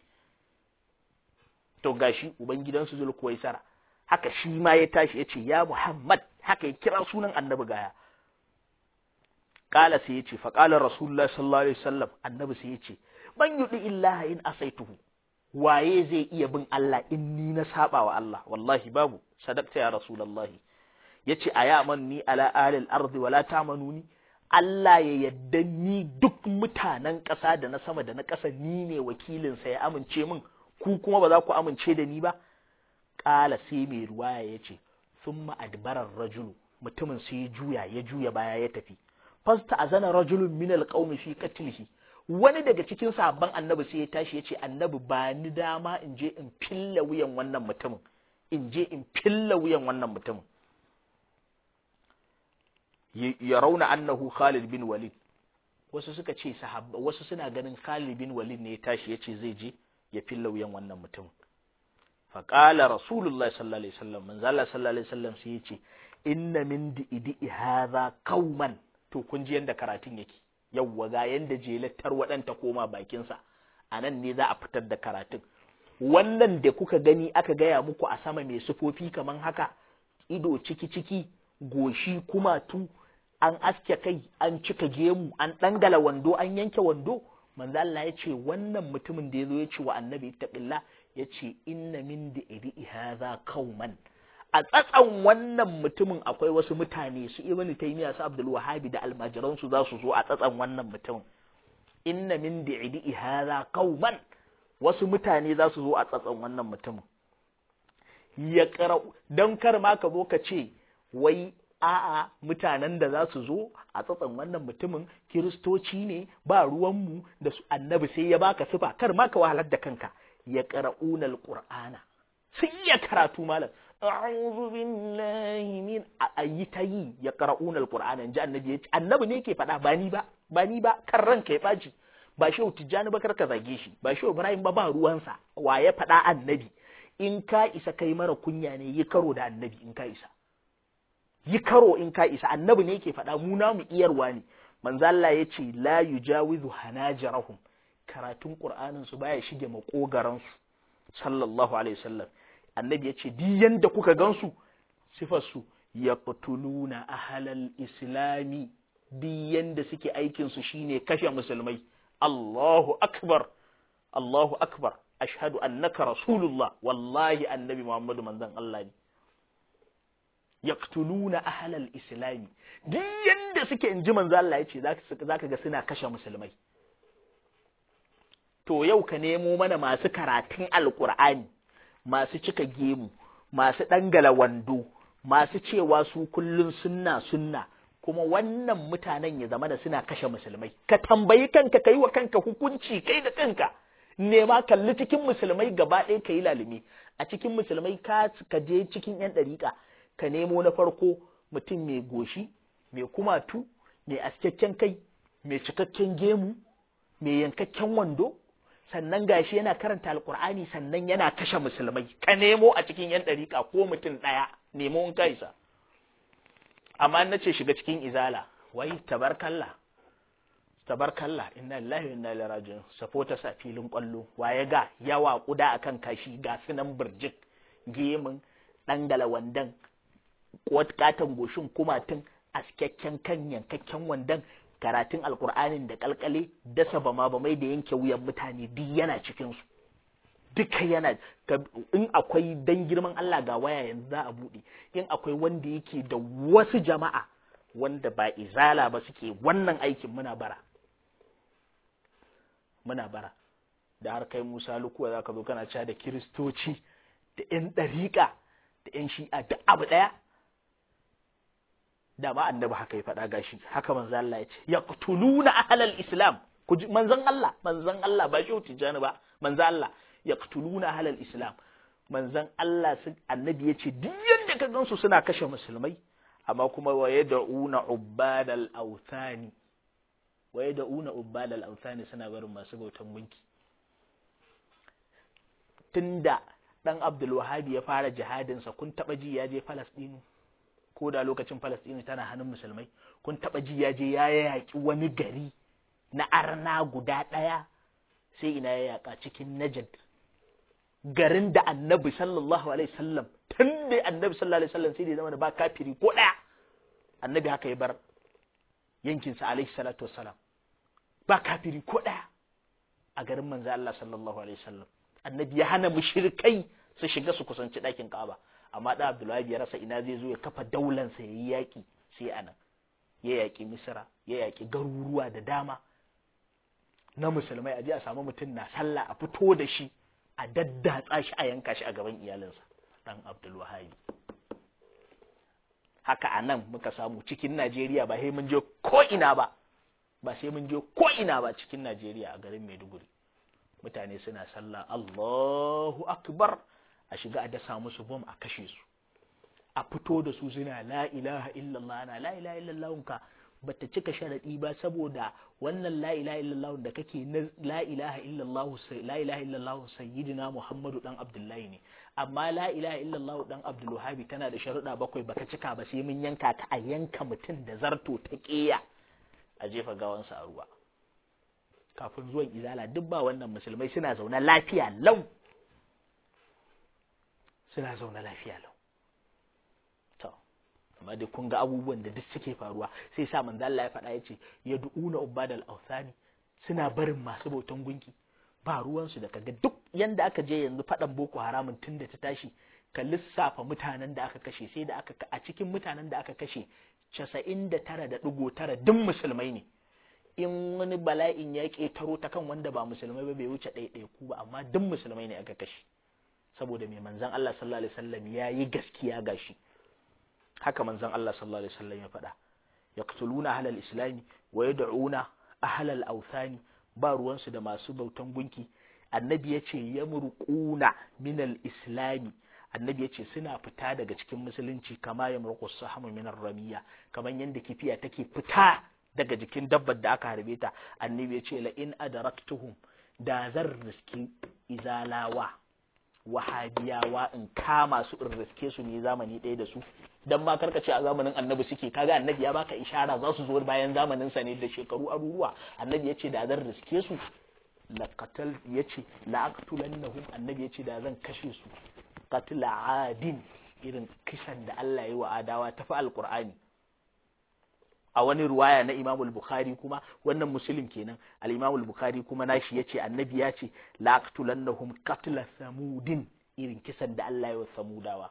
Speaker 1: to gashi ubangidansu zulkuwaisara haka shi ma ya tashi ya ce ya Muhammad haka ya kira sunan annabi gaya kala sai ya ce fa kala rasulullah sallallahu alaihi wasallam annabi sai ya ce man yudi illaha in asaituhu waye zai iya bin Allah in ni na saba wa Allah wallahi babu sadaqta ya rasulullahi yace ayamanni ala alil ardi wala tamanuni Allah ya yadda ni duk mutanen ƙasa da na sama da na ƙasa ni ne wakilinsa ya amince min ku kuma ba za ku amince da ni ba ƙala sai mai ruwaya ya ce sun ma'adbarar rajulu mutumin sai ya juya ya juya baya ya tafi fasta a zana rajulun min alƙaumi fi qatlihi wani daga cikin sabon annabi sai ya tashi ya ce annabi ba ni dama in je in filla wuyan wannan mutumin in je in filla wuyan wannan mutumin ya rauna annahu Khalid bin Walid wasu suka ce sahabba wasu suna ganin Khalid bin Walid ne ya tashi ya ce zai je ya filla wuyan wannan mutumin faƙala rasulullah sallallahu alaihi wasallam manzo Allah sallallahu alaihi wasallam sai yace inna min di'idi hadha qauman to kun ji yanda karatun yake yawwa ga yanda jelattar waɗanta koma bakin sa anan ne za a fitar da karatun wannan da kuka gani aka gaya muku a sama mai sufofi kaman haka ido ciki ciki goshi kumatu an aske kai an cika gemu an dangala wando an yanke wando manzo Allah ya ce wannan mutumin da ya zo ya ce wa annabi ittaqillah ya ce inna min da iri hadha kauman a tsatsan wannan mutumin akwai wasu mutane su ibn taymiya su abdul wahabi da almajiran su za su zo a tsatsan wannan mutumin inna min di'di hadha qauman wasu mutane za su zo a tsatsan wannan mutumin ya qara'u dan kar ma ka zo ka ce wai a'a mutanen da za su zo a tsatsan wannan mutumin kiristoci ne ba ruwanmu da su annabi sai ya baka sifa kar ma ka wahalar da kanka ya qara'una alqur'ana sun iya karatu malam a'udhu billahi min ayi tayi ya qara'una alqur'ana inji annabi yace annabi ne yake faɗa ba ni ba ba ni ba kan ranka ya baci ba shehu tijjani ba kar ka zage shi ba shehu ibrahim ba ba ruwansa wa ya faɗa annabi in ka isa kai mara kunya ne yi karo da annabi in ka isa yi karo in ka isa annabi ne yake faɗa mu namu iyarwa ne manzo Allah ya ce la yujawizu hanajarahum karatun qur'anin su baya shige makogaran su sallallahu alaihi wasallam annabi ya ce di yanda kuka gansu sifar su yaqtuluna ahlal islami di yanda suke aikin su shine kashe musulmai Allahu akbar Allahu akbar ashhadu annaka rasulullah wallahi annabi Muhammadu manzon Allah ne yaqtuluna ahlal islami duk yanda suke in ji manzo Allah yace zaka ga suna kashe musulmai to yau ka nemo mana masu karatun alqur'ani masu cika gemu masu dangala wando masu cewa su kullun sunna sunna kuma wannan mutanen ya zama da suna kashe musulmai ka tambayi kanka kai wa kanka hukunci kai da kanka nema kalli cikin musulmai gaba ɗaya ka yi lalumi a cikin musulmai ka je cikin yan ɗariƙa ka nemo na farko mutum mai goshi mai kumatu mai askakken kai mai cikakken gemu mai yankakken wando sannan gashi yana karanta alkur'ani sannan yana kashe musulmai ka nemo a cikin yan ɗariƙa ko mutum ɗaya nemo in ka isa amma na ce shiga cikin izala wai tabarkalla tabarkalla inna lillahi wa inna ilaihi raji'un supporters a filin kwallo waye ga yawa kuda akan kashi ga sunan burjik gemin dangala wandan katon goshin kumatun askakken kan yankakken wandan karatun alkur'anin da kalkale dasa bama bamai da yanke wuyan mutane duk yana cikin su duka yana in akwai dan girman Allah ga waya yanzu za a buɗe in akwai wanda yake da wasu jama'a wanda ba izala ba suke wannan aikin muna bara muna bara da har kai Musa lukuwa za ka zo kana cewa da kiristoci da 'yan ɗariƙa da 'yan shi'a duk abu ɗaya da ma annabi haka ya faɗa gashi haka manzo Allah ya ce yaqtuluna ahlal islam ku ji manzon Allah manzon Allah ba shi tijani ba manzon Allah yaqtuluna ahlal islam manzon Allah sun annabi ya ce duk yanda ka gansu suna kashe musulmai amma kuma wa yad'una ubbadal awthani wa yad'una ubbadal awthani suna barin masu bautan gunki tunda dan Abdul Wahhab ya fara jihadin sa kun taba ji ya je Palestine ko da lokacin Palestine tana hannun musulmai kun taba ji ya je ya yaki wani gari na arna guda daya sai ina ya yaka cikin Najd garin da Annabi sallallahu alaihi wasallam tun da Annabi sallallahu alaihi wasallam sai da zama da ba kafiri ko daya Annabi haka ya bar yankin sa alaihi salatu wassalam ba kafiri ko daya a garin manzo Allah sallallahu alaihi wasallam Annabi ya hana mushrikai su shiga su kusanci ɗakin Ka'aba amma da Abdullahi ya rasa ina zai zo ya kafa daulansa ya yi yaƙi sai anan ya yaƙi Misra ya yaƙi garuruwa da dama na musulmai a je a samu mutum na sallah a fito da shi a daddatsa shi a yanka shi a gaban iyalinsa dan Abdul Wahabi haka a nan muka samu cikin Najeriya ba sai mun je ko ina ba ba sai mun je ko ina ba cikin Najeriya a garin Maiduguri mutane suna sallah Allahu akbar a shiga a dasa musu bom a kashe su a fito da su suna la ilaha illallah na la ilaha illallah ka bata cika sharadi ba saboda wannan la ilaha illallah da kake na la ilaha illallah la ilaha illallah sayyidina Muhammadu dan Abdullahi ne amma la ilaha illallah dan Abdul Wahhabi tana da sharuɗa bakwai baka cika ba sai mun yanka ka a yanka mutum da zarto ta ƙeya a jefa gawansa a ruwa kafin zuwan izala duk ba wannan musulmai suna zaune lafiya lau suna zaune lafiya lau to amma dai kun ga abubuwan da duk suke faruwa sai sa manzo Allah ya faɗa yace ya du'una ubadal awsani suna barin masu bautan gunki ba ruwan su da kaga duk yanda aka je yanzu faɗan boko haramun tun da ta tashi ka lissafa mutanen da aka kashe sai da aka a cikin mutanen da aka kashe 99.9 duk musulmai ne in wani bala'in ya ƙetaro ta kan wanda ba musulmai ba bai wuce ɗaya ku ba amma duk musulmai ne aka kashe saboda mai manzan Allah sallallahu alaihi wasallam ya yi gaskiya gashi haka manzan Allah sallallahu alaihi wasallam ya faɗa yaqtuluna ahlal islami wa yad'una ahlal awthani ba ruwansu da masu bautan gunki annabi ya ce yamruquna minal islami annabi ya ce suna fita daga cikin musulunci kama ya murku sahamu minar ramiya kamar yadda kifiya take fita daga jikin dabbar da aka harbe ta annabi ya ce la in adaraktuhum da zan riski izalawa wahabiyawa in kama su in riske su ne zamani ɗaya da su dan ma karka ce a zamanin annabi suke kaga annabi ya baka ishara za su zo bayan zamanin sa ne da shekaru aruruwa annabi ya ce da zan riske su la qatal yace la aqtulannahum annabi ya ce da zan kashe su qatla adin irin kisan da Allah ya wa adawa ta fi alqur'ani a wani ruwaya na Imam al-Bukhari kuma wannan muslim kenan al-Imam al-Bukhari kuma nashi yace annabi ya ce la aqtulannahum qatla samudin irin kisan da Allah ya wa samudawa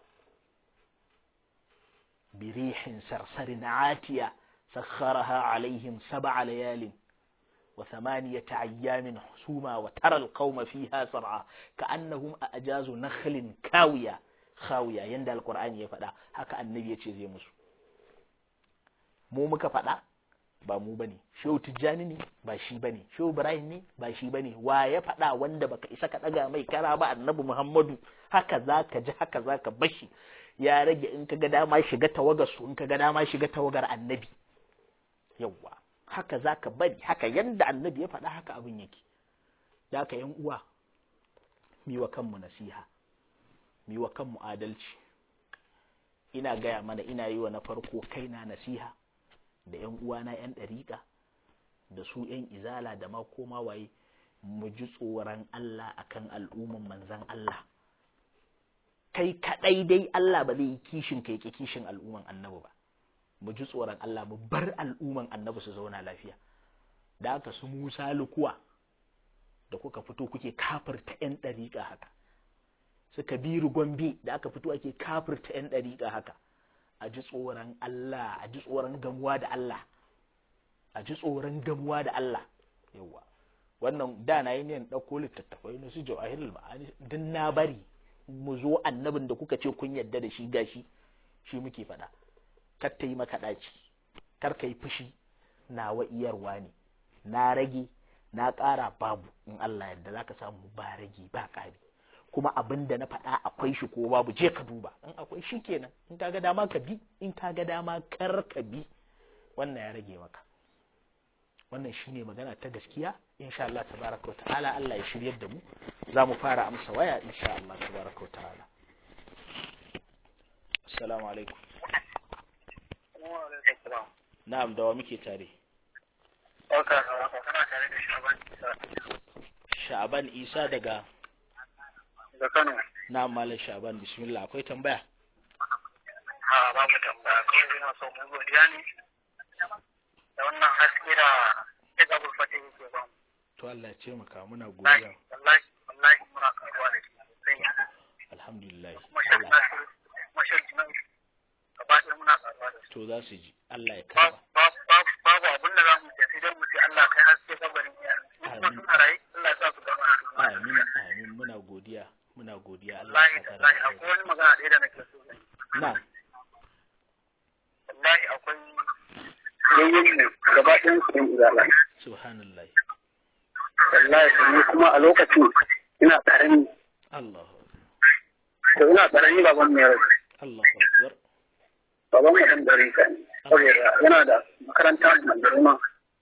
Speaker 1: birihin sarsarin atiya sakharaha alaihim sab'a layalin وثمانية أيام حسوما وترى القوم فيها سرعى كأنهم أجاز نخل كاوية خاوية يند القرآن يفدا هكا النبي يتشي مسو mu muka faɗa ba mu bane shehu tijjani ne ba shi bane shehu ibrahim ne ba shi bane wa ya faɗa wanda baka isa ka ɗaga mai kara ba annabi muhammadu haka zaka ji haka zaka bashi ya rage in ka ga dama shiga tawagar su in ka ga dama shiga tawagar annabi yawwa haka za ka bari haka yadda annabi ya faɗa haka abin yake da ka yan uwa miwa kanmu nasiha miwa kanmu adalci ina gaya mana ina yi wa na farko kaina nasiha da yan uwana yan ɗariƙa da su yan izala da ma koma waye mu ji tsoron Allah akan al'umman manzan Allah kai kaɗai dai Allah ba zai yi kishin kai ki kishin al'umman annabi ba mu ji tsoron Allah mu bar al'umman annabi su zauna lafiya da aka su Musa lukuwa da kuka fito kuke kafirta yan ɗariƙa haka suka biru gombe da aka fito ake kafirta yan ɗariƙa haka a ji tsoron Allah a ji tsoron gamuwa da Allah a ji tsoron gamuwa da Allah yawa wannan da na yi niyan ɗauko littattafai na su jawahirul ma'ani din na bari mu zo annabin da kuka ce kun yarda da shi gashi shi muke faɗa kar ta yi maka ɗaci kar ka yi fushi nawa iyarwa ne na rage na ƙara babu in Allah yadda za ka samu ba rage ba ƙari kuma abin da na faɗa akwai shi ko babu je ka duba in akwai shi kenan in ka ga dama ka bi in ka ga dama kar ka bi wannan ya rage maka wannan shine magana ta gaskiya insha Allah tabaraka wa ta'ala Allah ya shiryar da mu za mu fara amsa waya insha Allah tabaraka wa ta'ala assalamu alaikum Na'am da wa muke tare. Sha'aban Isa daga
Speaker 3: da Kano.
Speaker 1: Na'am Malam Sha'aban bismillah akwai tambaya.
Speaker 3: Ha ba mu tambaya kawai ina so mu godiya ne da wannan haske da ya ga bulfata yake ba mu.
Speaker 1: To Allah ya ce maka muna
Speaker 3: Wallahi
Speaker 1: godiya.
Speaker 3: wallahi wallahi muna karuwa da ke sosai.
Speaker 1: Alhamdulillah.
Speaker 3: Kuma shan
Speaker 1: Allah
Speaker 3: nasu kuma shan nan gaba ɗaya muna karuwa da su.
Speaker 1: to za su ji. Allah ya
Speaker 3: Babu
Speaker 1: karba.
Speaker 3: babu babu abin da za mu ce sai dai mu ce Allah kai haske kabarin iyayen. Kuma
Speaker 1: Amin.
Speaker 3: suna raye Allah ya sa su gama da su.
Speaker 1: Amin amin muna godiya muna godiya Allah
Speaker 3: Wallahi
Speaker 1: ya saka
Speaker 3: wallahi
Speaker 1: da
Speaker 3: akwai wani magana ɗaya da nake so zan yi.
Speaker 1: Na'am.
Speaker 3: wallahi akwai yayyen mu gaba ɗayan su ɗin izala
Speaker 1: Subhanallah.
Speaker 3: wallahi ni kuma a lokacin ina ƙarami
Speaker 1: Allahu
Speaker 3: to ina ƙarami baban mai rai
Speaker 1: Allahu akbar.
Speaker 3: baban mu ɗan dare ka ne saboda yana da makaranta mai girma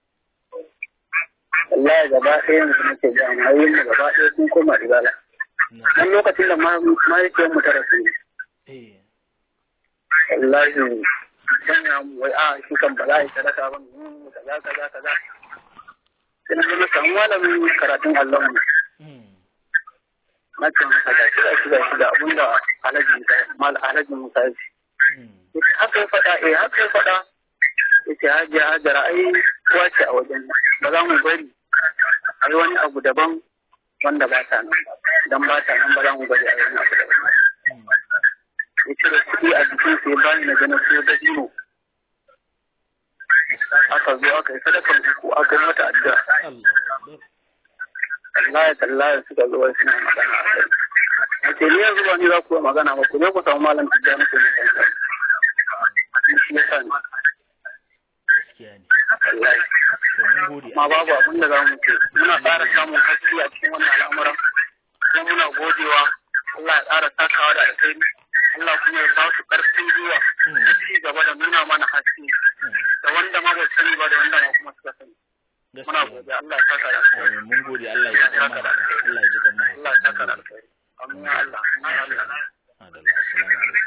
Speaker 3: wallahi gaba ɗaya mu nake ga mu yayyen mu gaba ɗaya sun koma izala
Speaker 1: Na
Speaker 3: dan lokacin da ma mahaifiyar mu ta rasu
Speaker 1: eh
Speaker 3: wallahi sanya mu wai a shi kan ba za a yi sadaka ba mu kaza kaza kaza sai na zo na samu malamin karatun Allah mu
Speaker 1: mm
Speaker 3: na ce masa ga shi ga shi ga shi da abin da alhaji Musa mal alhaji Musa ya ce
Speaker 1: mm
Speaker 3: yace haka ya faɗa eh haka ya faɗa yace hajiya hajara ai kuwa ce a wajen nan. ba za mu bari a yi wani abu daban wanda ba ta nan ba dan ba ta nan ba za mu bari a yi wani abu daban
Speaker 1: mm
Speaker 3: ya cire kuɗi a jikin sa ya bani na gana siyo da dino
Speaker 4: aka zo aka yi sadakar uku aka yi mata addu'a
Speaker 1: Allah akbar
Speaker 4: wallahi tallahi suka zo wai suna magana a kai nace ni yanzu ba ni za ku yi magana ba ku je ku samu malam tijjani ku ne kanka shi ya sa ni
Speaker 1: gaskiya ne
Speaker 4: wallahi
Speaker 1: to mun gode
Speaker 4: ma babu abin da za mu ce muna ƙara samun haske a cikin wannan al'amuran kuma muna godewa Allah ya ƙara takawa da alkhairi Allah kuma ya ba su ƙarfin gwiwa da ci gaba da nuna mana haske da wanda ma ba su sani ba da wanda ma kuma suka sani muna
Speaker 1: gaskiya
Speaker 4: godiya Allah ya saka da alkhairi
Speaker 1: Amin mun gode Allah ya ji kan mahaifa Allah ya ji kan mahaifa
Speaker 4: Allah ya saka da alkhairi amin ya Allah amin ya Allah
Speaker 1: Adalla, assalamu alaikum.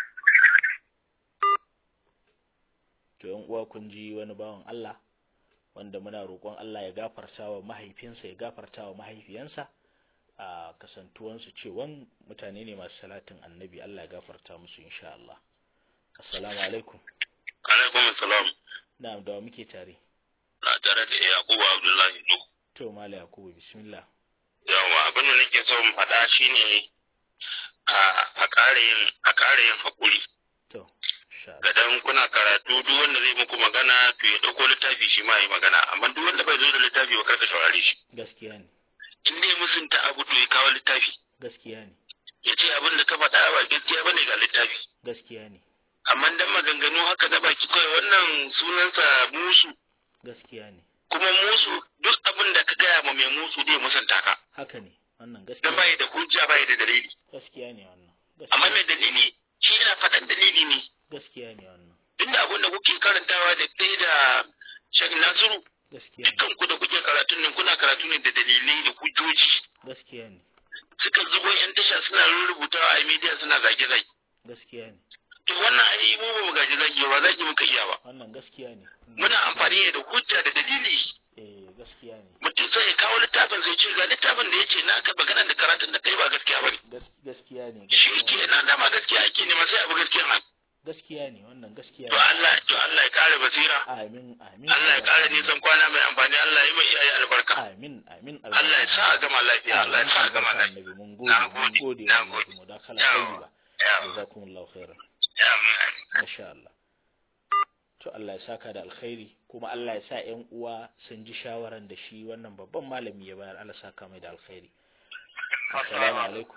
Speaker 1: To yan uwa kun ji wani bawan Allah wanda muna roƙon Allah ya gafarta wa mahaifinsa ya gafarta wa mahaifiyansa a kasantuwansu cewan mutane ne masu salatin annabi Allah ya gafarta musu insha Allah. Assalamu alaikum.
Speaker 3: alaikum salam
Speaker 1: Na'am da wa muke tare.
Speaker 3: na tare da yakubu abdullahi no
Speaker 1: To Mala Yakubu bismillah.
Speaker 3: yawa abin da nake so mu faɗa shine a a ƙara yin a ƙara yin haƙuri
Speaker 1: To insha Allah.
Speaker 3: gadan kuna karatu duk wanda zai muku magana to ya ɗauko littafi shi ma yi magana amma duk wanda bai zo da littafi ba karka saurare shi
Speaker 1: Gaskiya ne.
Speaker 3: in dai musunta abu to ya kawo littafi
Speaker 1: Gaskiya ne.
Speaker 3: ya ce abin da ka faɗa ba gaskiya bane ga littafi
Speaker 1: Gaskiya ne.
Speaker 3: amma dan maganganu haka na baki kawai wannan sunansa musu
Speaker 1: Gaskiya ne.
Speaker 3: kuma musu duk abin da ka gaya ma mai musu zai musanta ka
Speaker 1: Haka ne. Wannan
Speaker 3: dan
Speaker 1: gaskiya
Speaker 3: bai
Speaker 1: ne.
Speaker 3: da hujja bai da dalili
Speaker 1: Gaskiya ne wannan.
Speaker 3: amma
Speaker 1: Gaskiya
Speaker 3: mai dalili shi yana faɗan dalili ne
Speaker 1: gaskiya ne wannan.
Speaker 3: duk da abin da kuke karantawa da kai da Sheikh Nasiru
Speaker 1: Gaskiya ne.
Speaker 3: dukkan ku da kuke karatun nan kuna karatu ne da dalilai da hujjoji
Speaker 1: Gaskiya ne.
Speaker 3: suka zubo yan tasha suna rubutawa a media suna zage zage
Speaker 1: Gaskiya ne.
Speaker 3: to wannan ai mu ba mu gaji zage ba zage muka iya ba
Speaker 1: Wannan gaskiya ne.
Speaker 3: muna amfani ne da hujja da dalili
Speaker 1: Eh gaskiya ne.
Speaker 3: mutum sai ya kawo littafin sai ce ga littafin da yace na ka magana da karatun da kai ba gaskiya bane
Speaker 1: Gas- Gaskiya ne.
Speaker 3: shi
Speaker 1: gaskiya
Speaker 3: ke nan dama gaskiya ake nema sai abu gaskiya ma
Speaker 1: Gaskiya ne wannan gaskiya
Speaker 3: to
Speaker 1: ne.
Speaker 3: Allah to Allah ya kare basira
Speaker 1: Amin amin.
Speaker 3: Allah ya kare nisan kwana mai amfani Allah ya mai iyaye albarka
Speaker 1: Amin amin.
Speaker 3: Allah ya sa a gama lafiya Allah ya sa a gama lafiya
Speaker 1: Annabi mun gode
Speaker 3: Na
Speaker 1: mun
Speaker 3: gode,
Speaker 1: gode
Speaker 3: na
Speaker 1: wa
Speaker 3: gode.
Speaker 1: mu da kala
Speaker 3: Yawa.
Speaker 1: tayyiba.
Speaker 3: yawa
Speaker 1: Jazakumullahu khairan.
Speaker 3: amin amin
Speaker 1: Masha Allah. To Allah ya saka da alkhairi kuma Allah ya sa ƴan uwa sun ji shawaran da shi wannan babban malami ya bayar Allah saka mai da alkhairi. Assalamu alaikum.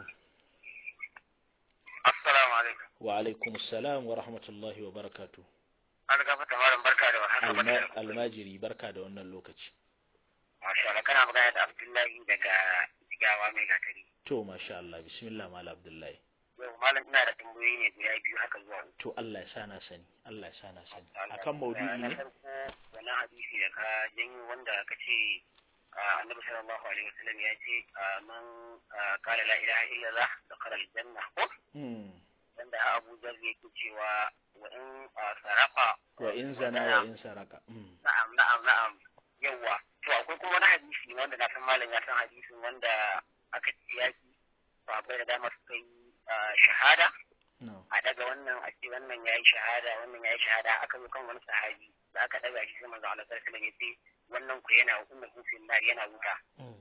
Speaker 4: assalamu alaikum
Speaker 1: Wa alaikum assalam wa rahmatullahi wa barakatuh.
Speaker 4: an gafa malam barka da warhaka
Speaker 1: Alma- Almajiri barka da wannan lokaci.
Speaker 4: masha Allah kana magana da Abdullahi daga Jigawa mai gatari
Speaker 1: To masha Allah bismillah mala Abdullahi.
Speaker 4: yau malam ina da tambayoyi ne guda biyu haka zuwa uku
Speaker 1: To Allah ya sa na sani. Allah ya sa na sani. Akan maudu'i
Speaker 4: na
Speaker 1: ne?
Speaker 4: farko wani hadisi da ka janyo wanda ka ce ah, annabi sallallahu alaihi wasallam ya ce ah, man ah, qala la ilaha illallah dakhala aljanna ko
Speaker 1: Hmm.
Speaker 4: wanda Abu Dharr yake cewa wa in ah, sarafa
Speaker 1: Wa in zana wa in saraka. Hmm.
Speaker 4: na'am na'am na'am yawa to akwai kuma wani hadisi wanda na san malam ya san hadisin wanda aka ce yaki sahabbai da dama suka yi ah, shahada
Speaker 1: No.
Speaker 4: a daga wannan a ce wannan ya yi shahada wannan ya yi shahada aka zo kan wani sahabi da aka daga shi sai manzo Allah sallallahu alaihi wasallam ya ce wannan ku yana kunna hufin nar yana wuta
Speaker 1: Hmm.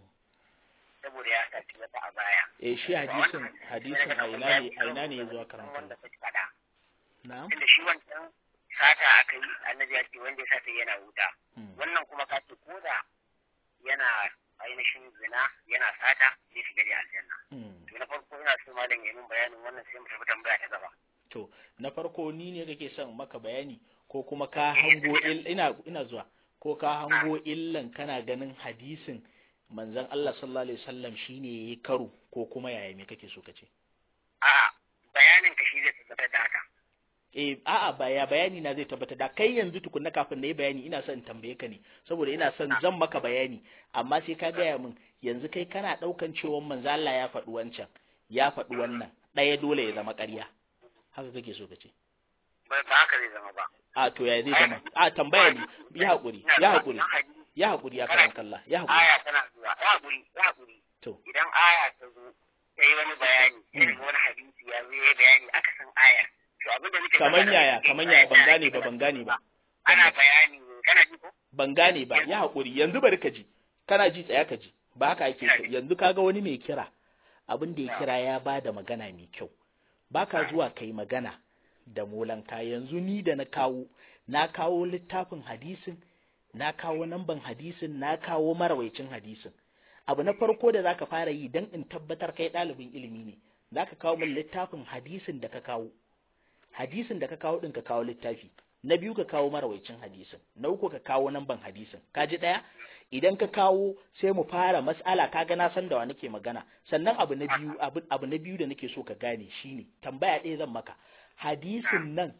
Speaker 4: saboda ya saci wata a baya
Speaker 1: Eh shi hadisin hadisin a ina ne a ina ne ya zo karanta.
Speaker 4: wanda ka faɗa
Speaker 1: Na'am.
Speaker 4: tunda shi wancan sata aka yi annabi ya ce wanda ya sata yana wuta
Speaker 1: Hmm.
Speaker 4: wannan kuma ka ce koda yana ainihin zina yana sata zai shiga da aljanna
Speaker 1: Hmm.
Speaker 4: to na farko ina so malam ya min bayanin wannan sai mu tafi tambaya ta gaba
Speaker 1: To na farko ni ne kake son maka bayani ko kuma ka hango il ina ina zuwa ko ka hango illan kana ganin hadisin manzon Allah sallallahu alaihi wasallam shine yayi karo ko kuma yaya me kake so kace
Speaker 4: a'a bayanin ka shi zai tabbatar da haka
Speaker 1: eh a'a baya bayani na zai tabbata da kai yanzu tukunna kafin na yi bayani ina son in tambaye ka ne saboda ina son zan maka bayani amma sai ka gaya min yanzu kai kana daukan cewa manzo Allah ya faɗi wancan ya faɗi wannan ɗaya dole ya zama ƙarya haka kake so ka ce
Speaker 4: ba ba haka zai zama ba
Speaker 1: a to ya zai zama a tambaya ne ya haƙuri ya haƙuri ya haƙuri ya karan kalla ya haƙuri
Speaker 4: aya tana zuwa ya haƙuri ya haƙuri
Speaker 1: to
Speaker 4: idan aya ta zo ta yi wani bayani sai daga wani hadisi ya zo ya yi bayani aka san aya to abin da nake
Speaker 1: kaman yaya kaman yaya ban gane ba ban gane ba
Speaker 4: ana bayani ne kana ji ko
Speaker 1: ban gane ba ya haƙuri yanzu bari ka ji kana ji tsaya ka ji ba haka ake so yanzu kaga wani mai kira abin da ya kira ya ba da magana mai kyau baka zuwa kai magana da molanka yanzu ni da na kawo na kawo littafin hadisin na kawo namban hadisin na kawo marawaicin hadisin abu na farko da zaka fara yi dan in tabbatar kai ɗalibin ilimi ne zaka kawo min littafin hadisin da ka kawo hadisin da ka kawo din ka kawo littafi na biyu ka kawo marawaicin hadisin na uku ka kawo namban hadisin ka ji ɗaya idan ka kawo sai mu fara mas'ala kaga na san da wa nake magana sannan abu na biyu abu, abu na biyu da nake so ka gane shine tambaya ɗaya zan maka hadisin nan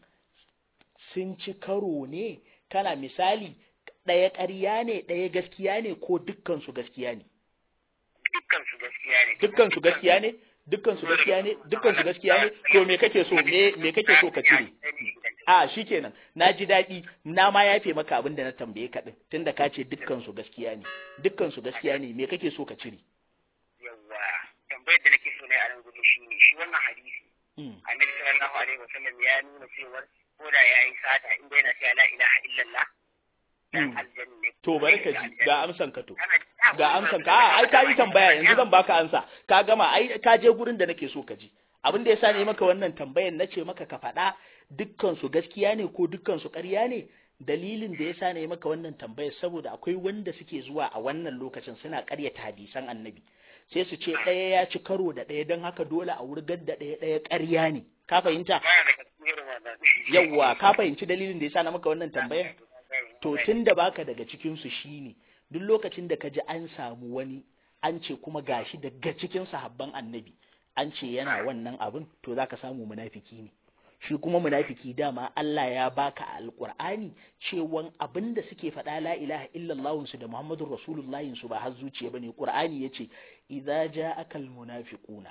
Speaker 1: sun ci karo ne kana misali ɗaya ƙarya ne ɗaya gaskiya ne ko dukkan su gaskiya ne
Speaker 3: dukkan su gaskiya ne
Speaker 1: dukkan su gaskiya ne dukkan su gaskiya ne dukkan su gaskiya ne to me kake so me me kake so ka cire a shikenan na ji daɗi na ma yafe maka abin da na tambaye ka din tunda ka ce dukkan su gaskiya ne dukkan su gaskiya ne me kake so ka cire
Speaker 3: yawwa tambayar da nake so na a nan gudu shine shi wannan hadisi
Speaker 1: Mm.
Speaker 3: annabi sallallahu alaihi wasallam ya nuna cewa ko da yayi sata in dai na cewa la ilaha illallah dan
Speaker 1: Mm.
Speaker 3: aljanna ne
Speaker 1: to bari ka ji ga amsan ka to
Speaker 3: Kana-
Speaker 1: ga amsan ka a ai ka yi tambaya yanzu zan baka ansa ka gama ai ka je gurin da nake so ka ji abin da yasa ne maka wannan tambayan nace maka ka faɗa dukkan su gaskiya ne ko dukkan su ƙarya ne dalilin da yasa ne maka wannan tambayar saboda akwai wanda suke zuwa a wannan lokacin suna ƙaryata hadisan annabi sai su ce ɗaya ya ci karo da ɗaya don haka dole a wurgar da ɗaya ɗaya ƙarya ne ka fahimta
Speaker 3: Baya daga cikin irin wannan.
Speaker 1: yawwa ka fahimci dalilin da yasa na maka wannan tambayar to tun da baka daga cikinsu shine duk lokacin da ka ji an samu wani an ce kuma gashi daga cikin sahabban annabi an ce yana wannan abin to zaka samu munafiki ne shi kuma munafiki dama Allah ya baka a alqur'ani cewan abin da suke faɗa la ilaha illallah su da muhammadur rasulullahi su ba har zuciya bane qur'ani yace idza ja'aka almunafiquna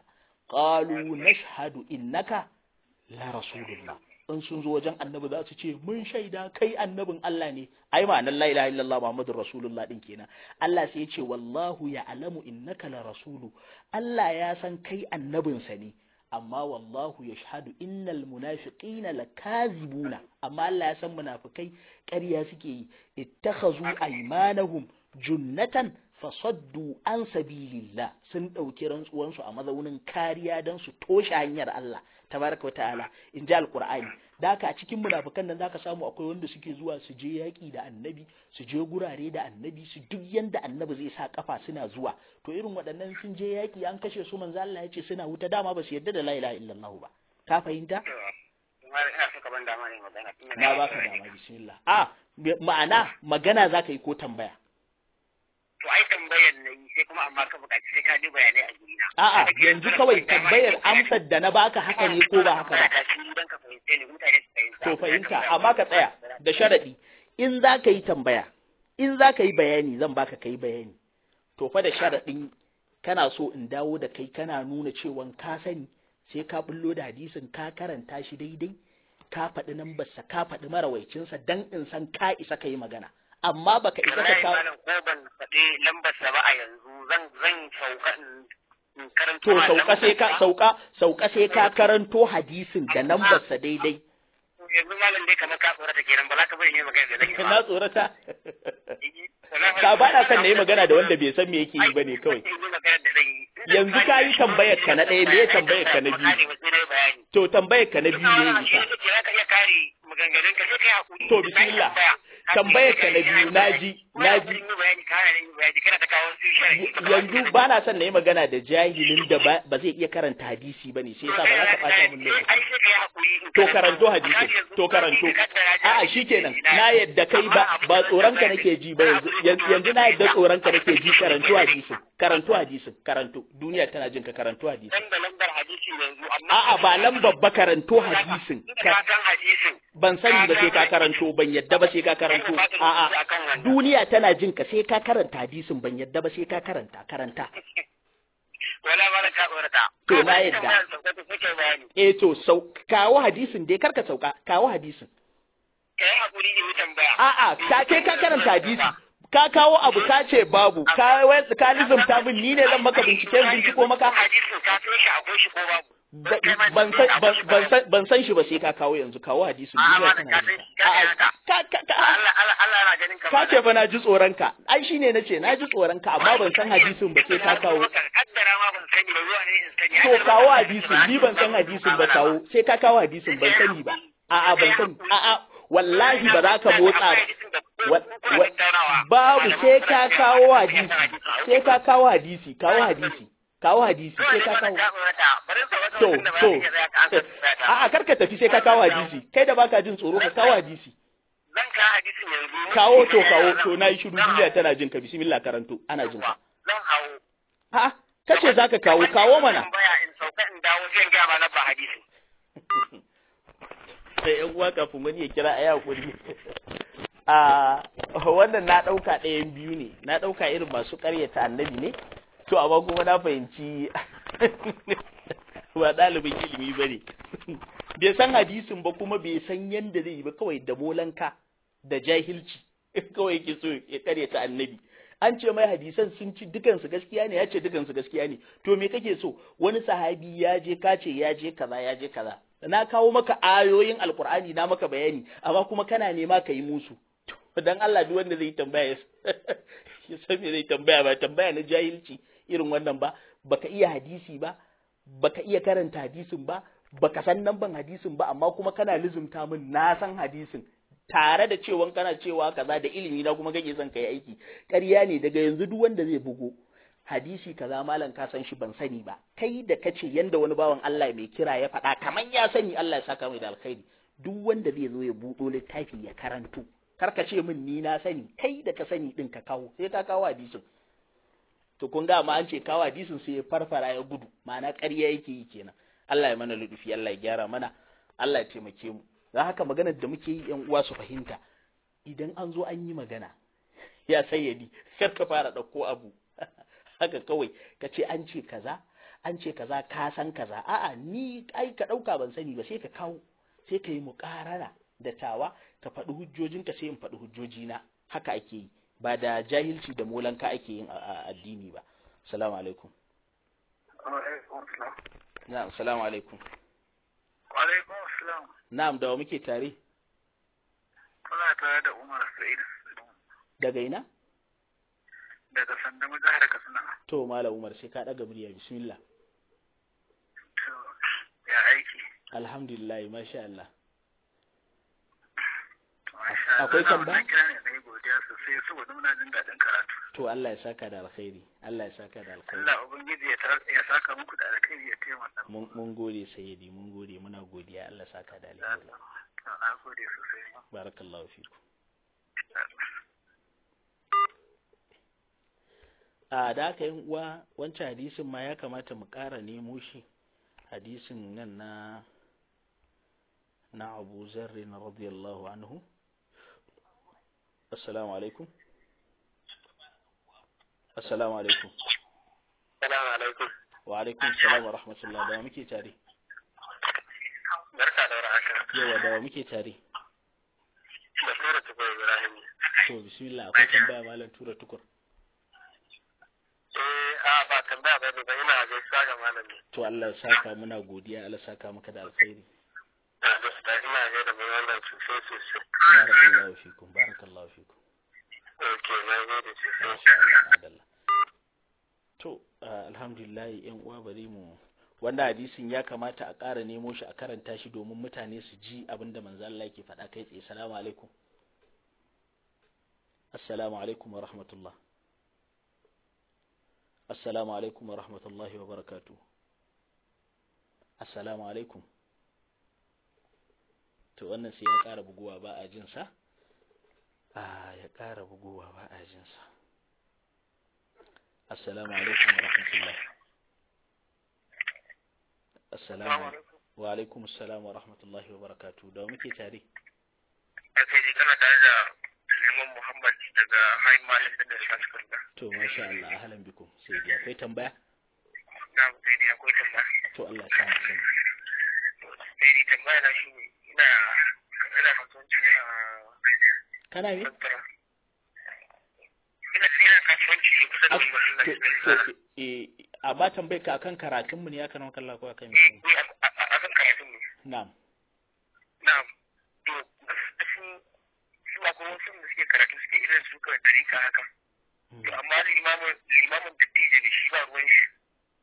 Speaker 1: qalu nashhadu innaka la rasulullah in sun zo wajen annabi za su ce mun shaida kai annabin Allah ne ai ma'anar la ilaha illallah muhammadur rasulullah din kenan Allah sai ya ce wallahu ya'lamu innaka la rasulu Allah ya san kai annabinsa ne amma wallahu yashhadu innal munafiqina lakazibuna amma Allah ya san munafikai ƙarya suke yi ittakhazu aymanahum junnatan fasaddu an sabilillah sun ɗauki rantsuwansu a mazaunin kariya don su toshe hanyar Allah tabaraka wata'ala in ji alqur'ani da haka a cikin munafikan nan zaka samu akwai wanda suke zuwa su je yaƙi da annabi su je gurare da annabi su duk yanda annabi zai sa kafa suna zuwa to irin waɗannan sun je yaƙi an kashe su manzo Allah ya ce suna wuta dama ba su yarda da la ilaha illallah ba ka fahimta
Speaker 3: Kuma ina so ka ban dama ne magana. Tunda
Speaker 1: na baka dama bismillah a ma'ana magana zaka yi ko tambaya
Speaker 3: To ai tambayar na yi sai kuma amma ka buƙaci sai ka ji bayanai a gurina.
Speaker 1: A'a yanzu kawai tambayar amsar da na baka haka ne ko ba haka ba.
Speaker 3: Idan ka fahimce ni mutane su fahimta.
Speaker 1: To fahimta amma ka tsaya da sharaɗi in za ka yi tambaya in za ka yi bayani zan baka ka yi bayani to fa da sharaɗin kana so in dawo da kai kana nuna cewa ka sani sai ka bullo da hadisin ka karanta shi daidai ka faɗi nambarsa ka faɗi marawaicinsa dan in san ka isa ka yi magana amma baka isa ka
Speaker 3: Wallahi
Speaker 1: kawo
Speaker 3: malam ko ban faɗi lambarsa ba a yanzu zan zan sauka in- in karanto
Speaker 1: to
Speaker 3: ma
Speaker 1: sauka sai ka
Speaker 3: lambarsa.
Speaker 1: sauka sauka sai ka karanto hadisin da nambarsa daidai
Speaker 3: yanzu malam dai kamar ka tsorata kenan ba za ka bari ne magana da zan yi
Speaker 1: na tsorata
Speaker 3: Wallahi-
Speaker 1: ka ba na son na yi magana da wanda bai san me yake yi ba ne kawai
Speaker 3: Yanzu magana da zan yi.
Speaker 1: yanzu ka yi tambayar ka na ɗaya me ya tambayar ka na biyu to tambayar ka na biyu ne ya isa
Speaker 3: Za ka iya kare maganganun ka sai ka yi hakuri.
Speaker 1: To, bismillah. Tambayar ka na biyu, naji, naji. yanzu ba na son na yi magana da jahilin da ba ba zai iya karanta hadisi ba ne sai yasa ba za ka ɓata min lokaci to karanto hadisin to karanto a'a shikenan na yadda kai ba ba tsoron ka nake ji ba yanzu yanzu yanzu na yadda tsoron ka nake ji karanto hadisin karanto hadisin karanto duniya tana jin ka karanto hadisin
Speaker 3: Dan da lambar hadisi yanzu amma
Speaker 1: a'a ba lambar ba karanto hadisin
Speaker 3: ka san hadisin
Speaker 1: ban sani ba sai ka karanto ban yadda ba sai ka karanto a'a duniya tana jin ka sai ka karanta hadisin ban yadda ba sai ka karanta karanta
Speaker 3: wala ba ka tsorata
Speaker 1: To, na yadda.
Speaker 3: bayani
Speaker 1: eh to sau kawo hadisin dai karka sauka kawo hadisin
Speaker 3: kai hakuri ne mu tambaya
Speaker 1: a'a ka kai ka karanta hadisi ka kawo abu ka ce babu ka wai ka lizumta min ni ne zan maka binciken binciko maka
Speaker 3: hadisin ka san shi akwai shi ko babu
Speaker 1: Ba- ban san ban- ban san ban san shi ba sai ka kawo yanzu kawo hadisin
Speaker 3: A'a,
Speaker 1: duniya
Speaker 3: malam,
Speaker 1: tana
Speaker 3: ka
Speaker 1: jin
Speaker 3: san-
Speaker 1: ka.
Speaker 3: ka
Speaker 1: A'a,
Speaker 3: san haka.
Speaker 1: ka ka ka
Speaker 3: Allah Allah Allah yana ganin ka
Speaker 1: ka ce fa na ji tsoron ka ai shine nace na ji tsoron ka amma ban san hadisin ba sai ka kawo
Speaker 3: kaddara ma ban sani ba zuwa ne in sani
Speaker 1: to kawo hadisin ni ban san hadisin ba kawo sai ka kawo hadisin ban sani ba a'a ban sani a'a wallahi ba za ka motsa ba
Speaker 3: ko
Speaker 1: babu sai ka kawo hadisi sai ka kawo hadisi kawo hadisi kawo hadisi sai ka kawo to to a'a karka tafi sai ka kawo hadisi kai da baka jin tsoro ka kawo hadisi
Speaker 3: zan kawo hadisin yanzu
Speaker 1: kawo to kawo to na yi shiru duniya tana jin ka bismillah karanto ana jin ka
Speaker 3: zan hawo
Speaker 1: a'a kace zaka kawo kawo mana
Speaker 3: baya in sauka in dawo sai in ga ma na ba hadisi
Speaker 1: sai yan uwa kafin wani ya kira ayi hakuri a wannan na dauka ɗayan biyu ne na dauka irin masu ƙaryata annabi ne to amma kuma na fahimci ba ɗalibin ilimi ba ne bai san hadisin ba kuma bai san yadda zai yi ba kawai da molanka da jahilci kawai yake so ya ƙaryata annabi an ce mai hadisan sun ci dukansu gaskiya ne ya ce dukansu gaskiya ne to me kake so wani sahabi ya je ka ce ya je kaza ya je kaza na kawo maka ayoyin alkur'ani na maka bayani amma kuma kana nema ka yi musu dan Allah duk wanda zai tambaya ya san me zai tambaya ba tambaya na jahilci irin wannan ba baka iya hadisi ba baka iya karanta hadisin ba baka san nan ban hadisin ba amma kuma kana lizumta min na san hadisin tare da cewa kana cewa kaza da ilimi na kuma kake son kai aiki ƙarya ne daga yanzu duk wanda zai bugo hadisi kaza malam ka san shi ban sani ba kai da kace yanda wani bawan Allah mai kira ya faɗa kaman ya sani Allah ya saka mai da alkhairi duk wanda zai zo ya buɗo littafi ya karanto kar ka ce min ni na sani kai da ka sani din ka kawo sai ka kawo hadisin to kun ga ma an ce kawo hadisin sai ya farfara ya gudu ma'ana ƙarya yake yi kenan Allah ya mana ludufi Allah ya gyara mana Allah ya taimake mu don haka maganar da muke yi yan uwa su fahimta idan an zo an yi magana ya sayyadi kar ka fara ɗauko abu haka kawai ka ce an ce kaza an ce kaza ka san kaza a'a ni ai ka ɗauka ban sani ba sai ka kawo sai ka yi muƙarara da tawa ka faɗi hujjojinka sai in faɗi hujjojina haka ake yi ba da jahilci da molanka ake yin addini ba assalamu alaikum na'am assalamu alaikum
Speaker 4: Alaikum assalam.
Speaker 1: na'am da wa muke tare
Speaker 4: Kuna tare da Umar Sa'id
Speaker 1: daga ina
Speaker 4: daga Sandamu jihar Katsina.
Speaker 1: to malam umar sai ka ɗaga murya bismillah
Speaker 4: To, ya aiki.
Speaker 1: alhamdulillah masha Allah
Speaker 4: To, masha Allah.
Speaker 1: Akwai
Speaker 4: Na
Speaker 1: tambaya?
Speaker 4: wannan kira ne na yi godiya sosai saboda muna jin daɗin karatu.
Speaker 1: to Allah ya saka da alkhairi Allah ya saka da alkhairi
Speaker 4: Allah Ubangiji ya tar- ya saka muku da alkhairi ya taimaka.
Speaker 1: mun mun gode sayyidi mun gode muna godiya Allah ya saka da alkhairi
Speaker 4: To, Na gode sosai.
Speaker 1: barakallahu fiku a da aka yin uwa wancan hadisin ma ya kamata mu ƙara nemo shi hadisin nan na na Abu Zarri na radiyallahu anhu assalamu alaikum assalamu alaikum
Speaker 3: Salamu alaikum.
Speaker 1: wa alaikum salam wa rahmatullah da wa muke tare
Speaker 3: Barka da warhaka.
Speaker 1: yawa da wa muke tare
Speaker 3: Da Sura Tukur Ibrahim.
Speaker 1: to bismillah akwai tambaya malam tura tukur
Speaker 3: Eh, a ba tambaya ba ne ba ina gaisuwa ga malami.
Speaker 1: to Allah ya saka muna godiya Allah ya saka maka da alkhairi
Speaker 3: Na gaisuwa ina gaida mai wannan sosai sosai.
Speaker 1: barakallahu fikum barakallahu fikum
Speaker 3: Ok, na gode sosai.
Speaker 1: Masha Allah, adalla. To, ah, alhamdulillah ‘yan uwa bari mu wanda hadisin ya kamata a ƙara nemo shi a karanta shi domin mutane su ji abin da manzo Allah yake faɗa kai tsaye. Assalamu alaikum. Assalamu alaikum wa rahmatullah. Assalamu alaikum wa rahmatullahi wa barakatuh. Assalamu alaikum. To wannan sai ya ƙara buguwa ba a jin sa. Ah, ya ƙara bugowa ba a jinsa. Assalamu alaikum wa rahmatullah. Assalamu alaikum. Wa alaikum assalam wa rahmatullahi wa barakatuh. Da wa muke tare?
Speaker 3: Aka yi kana tare da Suleiman Muhammad daga Hain Malam da Shaskunda.
Speaker 1: To masha Allah ahlan bikum. Sai dai akwai tambaya?
Speaker 3: Na sai dai akwai tambaya.
Speaker 1: To Allah ya sa sani.
Speaker 3: Sai dai tambaya na shi ne ina ina kasuwanci a
Speaker 1: Kana me?
Speaker 3: Santara. Ina ina kasuwanci ne kusa da
Speaker 1: Ah,
Speaker 3: wani
Speaker 1: To
Speaker 3: masallaci.
Speaker 1: to eh a ba tambayar ka akan karatun mu ne ya kana kallon ko akan me?
Speaker 3: Ni a a kan karatun ne.
Speaker 1: Na'am.
Speaker 3: Na'am. To su su akwai wasu da suke karatu suke irin su kawai dari ka haka. To amma limamin limamin dattijo ne shi ba ruwan shi.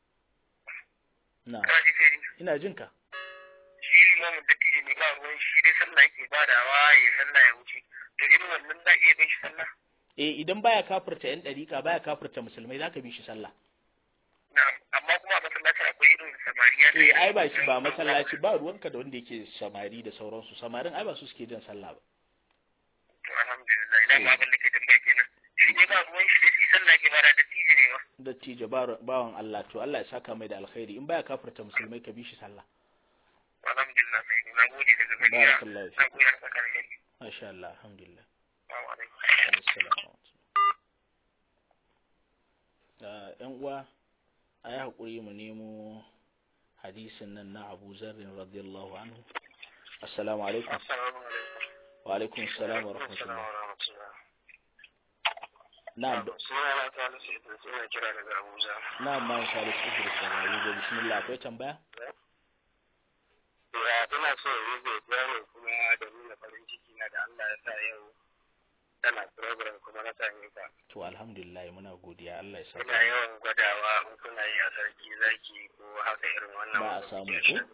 Speaker 1: Na'am.
Speaker 3: Kana ji sai
Speaker 1: Ina jin ka.
Speaker 3: shi limamin dattijo ne ba ruwan shi da
Speaker 4: dai sallah yake badawa ya sallah ya wuce to irin wannan za iya bin shi sallah
Speaker 1: eh idan baya kafirta yan dariƙa baya kafirta musulmai zaka bi shi sallah
Speaker 4: na'am amma kuma a masallaci akwai irin samariya da
Speaker 1: eh ai ba shi ba masallaci ba ruwanka da wanda yake samari da sauransu samarin ai ba su suke jin sallah ba
Speaker 4: to alhamdulillah idan ma abin da ke tambaya kenan shi ne ba ruwan shi da shi sallah ke bada da tije ne ba
Speaker 1: dattijo bawan Allah to Allah ya saka mai da alkhairi in baya kafirta musulmai ka bi shi sallah
Speaker 4: alhamdulillah sai na gode daga gariya
Speaker 1: barakallahu
Speaker 4: na
Speaker 1: fi
Speaker 4: gode da tsakanin
Speaker 1: masha Allah alhamdulillah
Speaker 4: Assalamu alaikum.
Speaker 1: Assalamu alaikum. ‘Yan uwa, a yi haƙuri mu nemo hadisin nan na Abu Zarrin radiyallahu anhu. Assalamu alaikum.
Speaker 4: Assalamu alaikum.
Speaker 1: Wa alaikum salam wa rahmatullah. Na'am, da-
Speaker 4: Suna na ta nasu idan suna kira daga Abuja.
Speaker 1: na'am ma Salisu Idris da Rabi bismillah akwai tambaya?
Speaker 4: Ya ina so in yi godiya ne kuma da nuna farin ciki na da Allah ya sa yau tana program kuma na same ka.
Speaker 1: To alhamdulillah muna godiya Allah ya
Speaker 4: Ina
Speaker 1: saka.
Speaker 4: yawan gwadawa in kuna yi a sarki zaki ko haka irin wannan.
Speaker 1: Ba a
Speaker 4: wanda
Speaker 1: samu
Speaker 4: kuke
Speaker 1: ko?
Speaker 4: shi.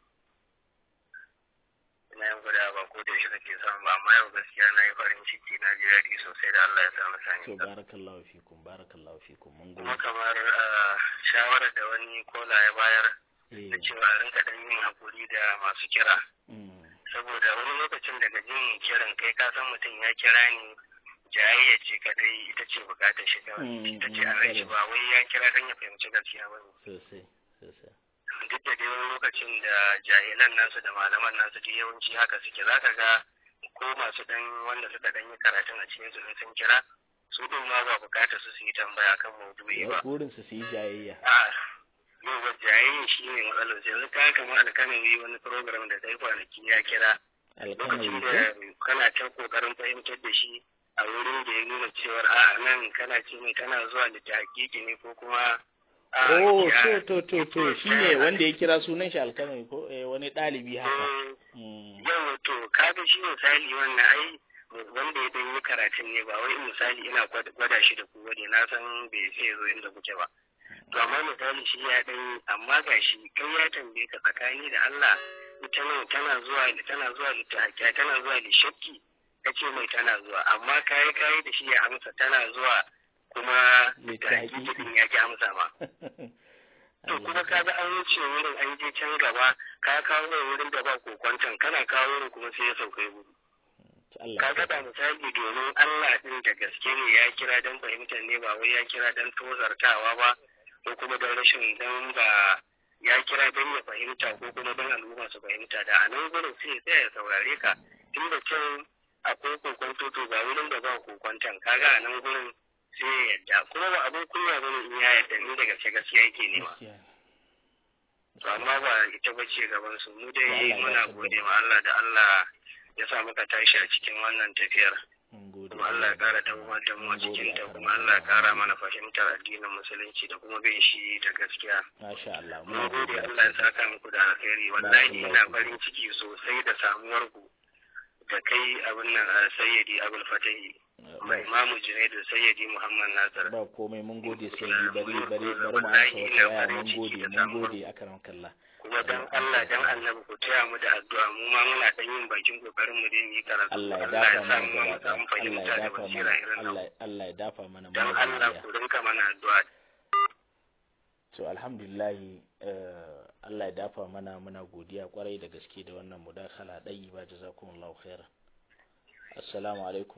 Speaker 4: Ina yin gwadawa ba ko da yaushe kake samu ba amma yau gaskiya na yi farin ciki na ji daɗi sosai da Allah ya sa na same
Speaker 1: To
Speaker 4: ka.
Speaker 1: barakallahu fikum barakallahu fikum mun
Speaker 4: Kuma
Speaker 1: gode.
Speaker 4: kamar ah, shawarar da wani kola ya bayar
Speaker 1: Eh,
Speaker 4: da cewa a rinka dan yin hakuri da masu kira.
Speaker 1: mm,
Speaker 4: saboda wani lokacin daga jin kiran kai ka san mutum ya kira ni jayayya ce kadai ita ce bukatar shi kawai
Speaker 1: Mm,
Speaker 4: ita ce
Speaker 1: mm,
Speaker 4: a rai shi ba wai ya kira dan ya fahimci gaskiya ba ne
Speaker 1: sosai, sosai.
Speaker 4: duk da dai wani lokacin da jahilan nasu da malaman nasu duk yawanci haka suke zaka ga ko masu dan wanda suka dan yi karatun a cikin su in sun kira su din ma ba bukatar su su yi tambaya kan maudu'i ba
Speaker 1: Burinsu su yi jayayya.
Speaker 4: a yau ba jayayya shi ne matsalar sai yanzu ka kamar alkanin wani program da kai kwanaki ya kira
Speaker 1: Alkanawi
Speaker 4: lokacin
Speaker 1: ko?
Speaker 4: da kana ta kokarin fahimtar da shi a wurin da ya nuna cewar a nan kana ce mai kana zuwa da ta hakiki ne ko kuma a,
Speaker 1: Oh,
Speaker 4: ya-
Speaker 1: to, to, to, to, shi ne wanda ya kira sunan shi alkalami ko eh, wani ɗalibi haka.
Speaker 4: Eh,
Speaker 1: Mm,
Speaker 4: yau to kaga shi misali wannan ai wanda ya dan yi karatun ne ba wai misali ina gwada gwada shi da ku ne na san bai sai ya zo inda kuke ba to amma misali shi ya dan yi amma ga shi kai ya tambaye ka tsakani da Allah ita nan tana zuwa tana zuwa da ta tana zuwa da shakki kace mai tana zuwa amma kai kai da shi ya amsa tana zuwa kuma da
Speaker 1: Littafi.
Speaker 4: hakiki din ya ki amsa ma To kuma ka ga an wuce wurin an je can gaba ka kawo mai wurin da ba kokwanton kana kawo wurin kuma sai ya sauka ya gudu.
Speaker 1: Allah
Speaker 4: Ka
Speaker 1: ya
Speaker 4: ga da
Speaker 1: saka.
Speaker 4: misali domin Allah din da gaske ne ya kira don fahimtar ne ba wai ya kira don tozartawa ba ko kuma don rashin don ba ya kira don ya fahimta ko kuma don al'umma su fahimta da a nan gurin sai ya tsaya ya saurare ka tun da can akwai kokwanto to ga wurin da ba kokwanton kaga a nan gurin sai ya yadda kuma ba abin kunya bane in ya yadda ni da gaske gaskiya yake nema.
Speaker 1: Gaskiya.
Speaker 4: To amma ba ita ba ce gaban su mu
Speaker 1: Allah
Speaker 4: dai
Speaker 1: ya
Speaker 4: muna
Speaker 1: tabbata.
Speaker 4: gode ma Allah da Allah ya sa muka tashi a cikin wannan tafiyar
Speaker 1: Mun gode.
Speaker 4: kuma Allah ya kara tabbatar da mu a
Speaker 1: Mun gode
Speaker 4: cikin ta
Speaker 1: akan
Speaker 4: kuma Allah ya kara
Speaker 1: wannan.
Speaker 4: mana fahimtar addinin musulunci da kuma bin shi da gaskiya
Speaker 1: Masha Allah.
Speaker 4: mun
Speaker 1: Muna
Speaker 4: gode
Speaker 1: godiya.
Speaker 4: Allah ya saka muku da alkhairi wallahi ina farin ciki sosai da samuwar ku da kai abin nan a sayyidi abul fatahi
Speaker 1: Ba-
Speaker 4: imamu junaidu sayyidi muhammad nasir
Speaker 1: Ba komai mun gode sai bi bari bari bari mu amsa wata waya mun gode mun gode akaram kallah.
Speaker 4: kuma dan Allah dan annabi ku taya mu da addu'a mu ma muna dan yin bakin kokarin mu dai mu yi karatu
Speaker 1: Allah ya
Speaker 4: ya
Speaker 1: dafa
Speaker 4: sa
Speaker 1: mana
Speaker 4: mu ma mu
Speaker 1: gaba
Speaker 4: samu
Speaker 1: ɗaya. Allah
Speaker 4: fahimta
Speaker 1: ya
Speaker 4: da
Speaker 1: dafa
Speaker 4: basira
Speaker 1: mana
Speaker 4: irin nan
Speaker 1: Allah Allah ya dafa mana
Speaker 4: dan
Speaker 1: muna
Speaker 4: Allah
Speaker 1: godiya.
Speaker 4: ku rinka mana addu'a
Speaker 1: To alhamdulillah eh, Allah ya dafa mana muna godiya kwarai da gaske da wannan mudakala ɗayi ba jazakumullahu khairan. Assalamu alaikum.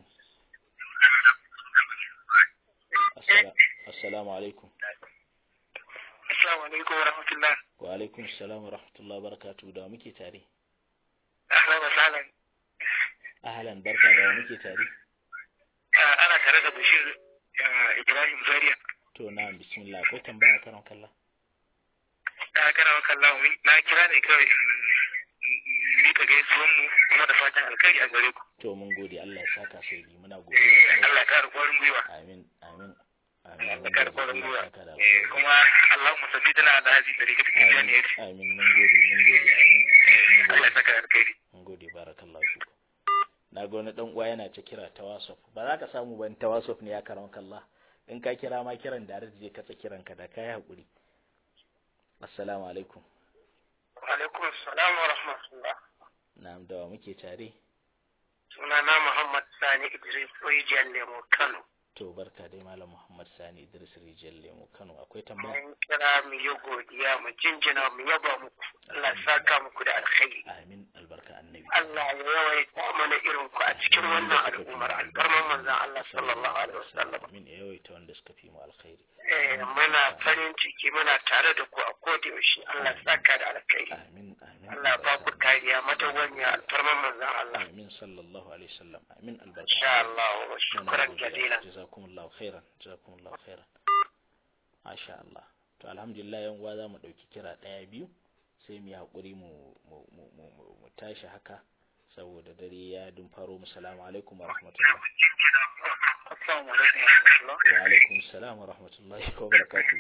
Speaker 1: Assala- Assalamu alaikum.
Speaker 4: assalamu alaikum wa rahmatullah
Speaker 1: Wa alaikum assalam wa rahmatullahi wa barakatuhu da wa muke tare.
Speaker 4: ahlan wa sahlan
Speaker 1: Ahlan barka da wa muke tare.
Speaker 4: ana tare da Bashir Ibrahim Zaria
Speaker 1: To na bismillah akwai tambaya karon kalla.
Speaker 4: da kana wa kallahu na kira ne kawai ni ka gaisuwan mu kuma da fatan alkhairi a gare ku
Speaker 1: To mun gode Allah ya saka sai bi muna godiya.
Speaker 4: Allah ya kara kwarin gwiwa
Speaker 1: Amin amin. Amin.
Speaker 4: Allah ya
Speaker 1: mun
Speaker 4: kara
Speaker 1: gode,
Speaker 4: kwarin
Speaker 1: Allah
Speaker 4: gwiwa
Speaker 1: ya saka da
Speaker 4: Eh,
Speaker 1: alkhairi.
Speaker 4: kuma Allahumma sabbitana ala hadhihi tariqati
Speaker 1: Amin
Speaker 4: tijaniyati
Speaker 1: amin mun gode mun gode amin. amin, mun
Speaker 4: Allah ya
Speaker 1: gode.
Speaker 4: saka alkhairi
Speaker 1: Mun gode barakallahu fiku. Na ga wani dan uwa yana ta kira ta WhatsApp. Ba za ka samu ban ta WhatsApp ne ya karon kalla. In ka kira ma kiran da je katsa kiran ka da kai hakuri. Assalamu alaikum.
Speaker 4: wa alaikum assalam wa rahmatullah
Speaker 1: na'am da wa muke tare
Speaker 3: sunana Muhammad Sani Idris Rijiyar Lemo Kano.
Speaker 1: to barka dai malam Muhammad Sani Idris Rijal Lemo Kano akwai tambaya
Speaker 3: Mun kira mu yi godiya mu jinjina mu yaba muku. Allah ya saka muku da alkhairi.
Speaker 1: amin albarka annabi
Speaker 3: Allah ya yawaita mana irin ku a cikin wannan al'ummar alfarman manzon Allah sallallahu alaihi wasallam.
Speaker 1: amin ya yawaita wanda suka fi mu alkhairi
Speaker 3: Eh muna farin ciki muna tare da ku a koda yaushe. Allah ya saka da alkhairi.
Speaker 1: amin amin
Speaker 3: Allah ya ba ku kariya madawwamiya alfarman manzon Allah.
Speaker 1: amin sallallahu alaihi wasallam amin albarka
Speaker 3: Insha Allah wa shukran jazilan.
Speaker 1: jazakumullahu khairan jazakumullahu khairan masha Allah to alhamdulillah yan uwa za mu dauki kira daya biyu sai mu yi hakuri mu mu mu mu, mu, mu tashi haka saboda dare ya dun faro mu salamu alaikum wa rahmatullah
Speaker 3: Assalamu alaikum wa rahmatullah.
Speaker 1: wa alaikum salam wa rahmatullahi wa barakatuh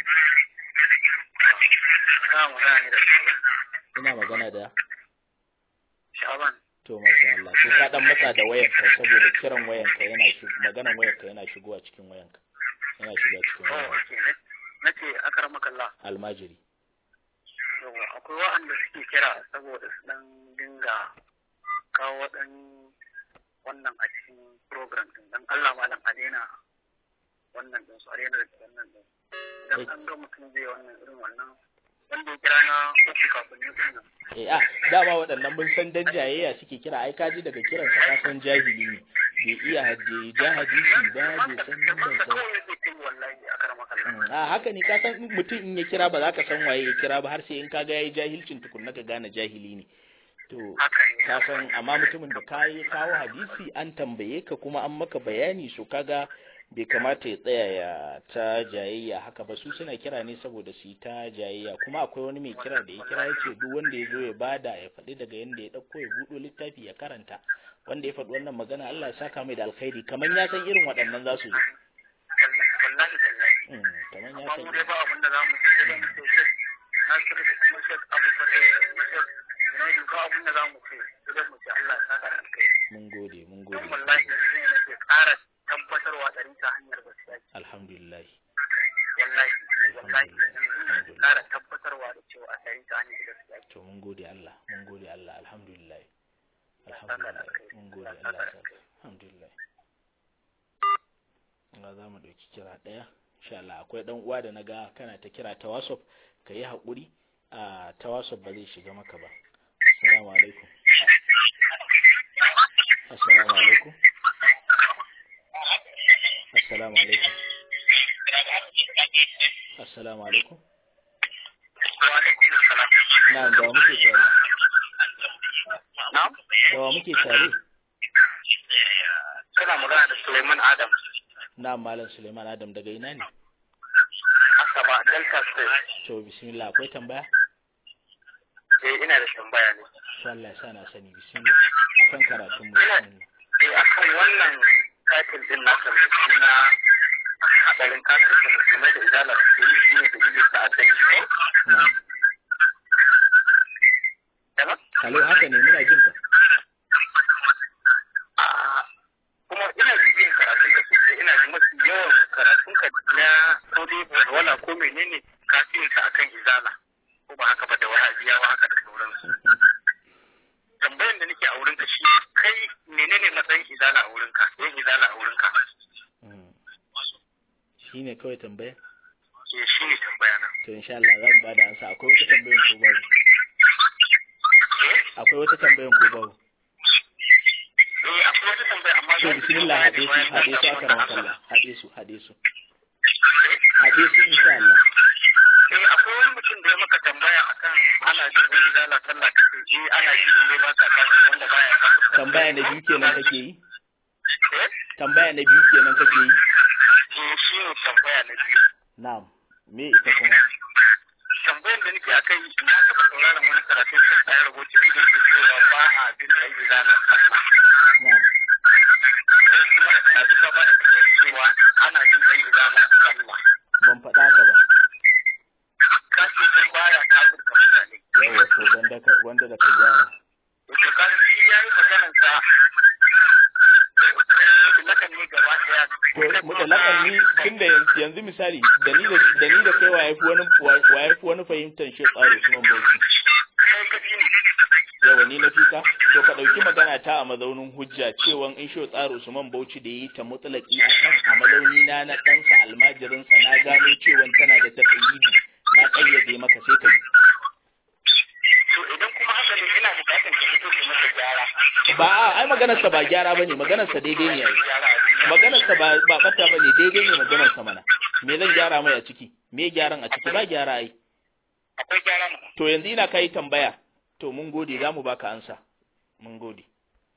Speaker 3: Ina magana da
Speaker 1: ina magana da
Speaker 3: Shaban.
Speaker 1: to masha Allah sai ka dan matsa da wayarka saboda kiran wayarka yana shi maganan wayarka yana shigowa cikin wayanka yana shiga cikin
Speaker 3: Oh,
Speaker 1: wayanka
Speaker 3: okay. Nace akaramakallah.
Speaker 1: almajiri
Speaker 3: yawa akwai waɗanda suke kira saboda su dan dinga kawo ɗan wannan a cikin program din dan Allah malam a daina wannan din su a daina da wannan din idan an ga mutum zai wannan irin wannan wanda ya kira na uku kafin ne din nan
Speaker 1: eh a dama waɗannan mun san dan jayayya suke kira ai kaji daga kiransa ka san jahili ne bai iya hadde ja hadisi ba bai san nan
Speaker 3: masa
Speaker 1: ba
Speaker 3: kawai zai kai wallahi a karama kallon
Speaker 1: a haka ne ka san mutum in ya kira ba za ka san waye ya kira ba har sai in ka ga yayi jahilcin tukunna ka gane jahili ne to
Speaker 3: haka ne
Speaker 1: ka san amma mutumin da ka yi kawo hadisi an tambaye ka kuma an maka bayani so kaga bai kamata ya tsaya ya ta jayayya haka ba su suna kira ne saboda su yi ta jayayya kuma akwai wani mai kira da ya kira ya ce duk wanda ya zo ya bada ya faɗi daga yanda ya ɗauko ya buɗo littafi ya karanta wanda ya faɗi wannan magana Allah ya saka mai da alkhairi kamar ya san irin waɗannan za su zo
Speaker 3: wallahi wallahi
Speaker 1: Mm, kamar ya
Speaker 3: amma
Speaker 1: san
Speaker 3: mu dai ba abin da za mu ce da mu ce na kira da kuma shek abu fare kuma shek ne ba abin da za mu ce sai mu ce Allah ya saka da alkai
Speaker 1: mun gode mun
Speaker 3: don
Speaker 1: gode
Speaker 3: wallahi yanzu ne nake ƙara tabbatarwa ɗari ta hanyar gaskiya ce.
Speaker 1: alhamdulillah
Speaker 3: wallahi wallahi yanzu ne nake ƙara tabbatarwa da cewa a ɗari ta hanyar gaskiya ce.
Speaker 1: to mun gode Allah mun gode Allah alhamdulillah alhamdulillah mun gode Allah ya saka alhamdulillah Allah za mu ɗauki kira ɗaya insha Allah akwai ɗan uwa da naga kana ta kira ta WhatsApp ka yi haƙuri a ta WhatsApp ba zai shiga maka ba assalamu alaikum assalamu alaikum assalamu alaikum assalamu alaikum
Speaker 3: Wa alaikum salam.
Speaker 1: na'am da wa muke tare
Speaker 3: Na'am?
Speaker 1: da wa muke tare
Speaker 3: Kana magana da Suleiman Adam.
Speaker 1: na'am malam Suleiman Adam daga ina ne
Speaker 3: Asaba Delta State.
Speaker 1: to bismillah akwai tambaya
Speaker 3: Eh ina da tambaya ne.
Speaker 1: to Allah ya sa na sani bismillah akan karatun mu bismillah
Speaker 3: Eh akan wannan katin din nasa mai suna hadarin katin da musulmai da izalar su yi shi ne da yi ta'addanci ko?
Speaker 1: na'am
Speaker 3: Yana?
Speaker 1: Hello haka ne muna jin ka
Speaker 3: Ah, kuma ina bibiyan karatun da sosai ina ji mafi yawan karatun ka na ko dai wala ko menene kafin sa akan izala ko ba haka ba da wahabiyawa haka da sauransu tambayan da nake a wurin ka shi kai menene matsayin izala a wurin ka yin izala a wurin ka
Speaker 1: Mm. shine kawai tambaya
Speaker 3: ke shi ne tambaya na
Speaker 1: to insha Allah zan ba da ansa akwai wata tambayan ko babu akwai wata tambayan ko babu
Speaker 3: eh akwai wata tambaya amma
Speaker 1: to
Speaker 3: zan yi
Speaker 1: bismillah
Speaker 3: tambaya
Speaker 1: haɗe
Speaker 3: ne
Speaker 1: su
Speaker 3: bayan
Speaker 1: haɗe su aka
Speaker 3: na samu wannan amsa.
Speaker 1: Allah haɗe su haɗe su haɗe su insha Allah
Speaker 3: eh akwai wani mutum da ya maka tambaya akan ana jin yin izala sallah kace eh ana yi ne ba ka kasu wanda baya kasu
Speaker 1: tambaya na biyu kenan kake yi
Speaker 3: eh
Speaker 1: tambaya na biyu kenan kake yi
Speaker 3: eh shi ne tambaya na biyu
Speaker 1: na'am me ita kuma
Speaker 3: tambayar da nake akai na taɓa sauraron wani karatu sai a rubuta da yake cewa ba a bin da yi zana sallah
Speaker 1: na'am
Speaker 3: sai kuma a ji ba da cewa ana bin da yi zana sallah
Speaker 1: ban faɗa ka ba
Speaker 3: kashi sai baya kafirka mutane
Speaker 1: yawa to wanda ka wanda da ka gyara
Speaker 3: to kaga shi yayi maganar sa lakan ne gaba daya
Speaker 1: to mutalakan ni tunda yanzu yanzu misali da ni da da ni da kai wa yafi wani wa yafi wani fahimtar shi tsaro kuma bauchi
Speaker 3: kai ka ji ne
Speaker 1: yawa ni na fika to ka ɗauki magana ta a mazaunin hujja cewan in shi tsaro Usman Bauchi da yi ta mutlaki a kan a mazauni na na ɗansa almajirinsa na gano cewan tana da taƙayyidi na ƙayyade maka sai ka yi
Speaker 3: to idan kuma haka ne ina bukatar ka fito da masa gyara
Speaker 1: ba a ai maganarsa ba gyara bane maganarsa daidai ne ai
Speaker 3: gyara a duniya
Speaker 1: maganarsa ba ba bata bane daidai ne maganarsa mana me zan gyara mai a ciki me gyaran a ciki ba gyara ai
Speaker 3: akwai gyara mu
Speaker 1: to yanzu ina kai tambaya to mun gode zamu baka ansa mun gode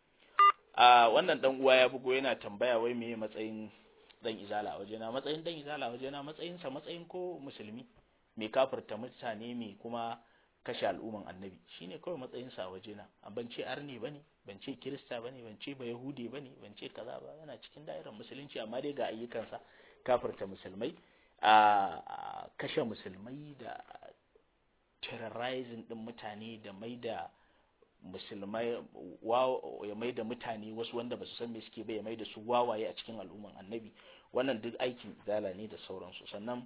Speaker 1: a wannan dan uwa ya bugo yana tambaya wai meye matsayin dan izala a wajena matsayin dan izala a wajena matsayin sa matsayin ko musulmi me kafirta mutane me kuma kashe al'umman annabi shine kawai matsayin sa a wajena a ban ce arne bane ban ce kirista bane ban ce ba yahudi bane ban ce kaza ba yana cikin da'irar musulunci amma dai ga ayyukansa kafirta musulmai a kashe musulmai da terrorizing din mutane da mai da musulmai ya mai da mutane wasu wanda ba su san me suke ba ya mai da su wawaye a cikin al'umman annabi wannan duk aikin izala ne da sauransu sannan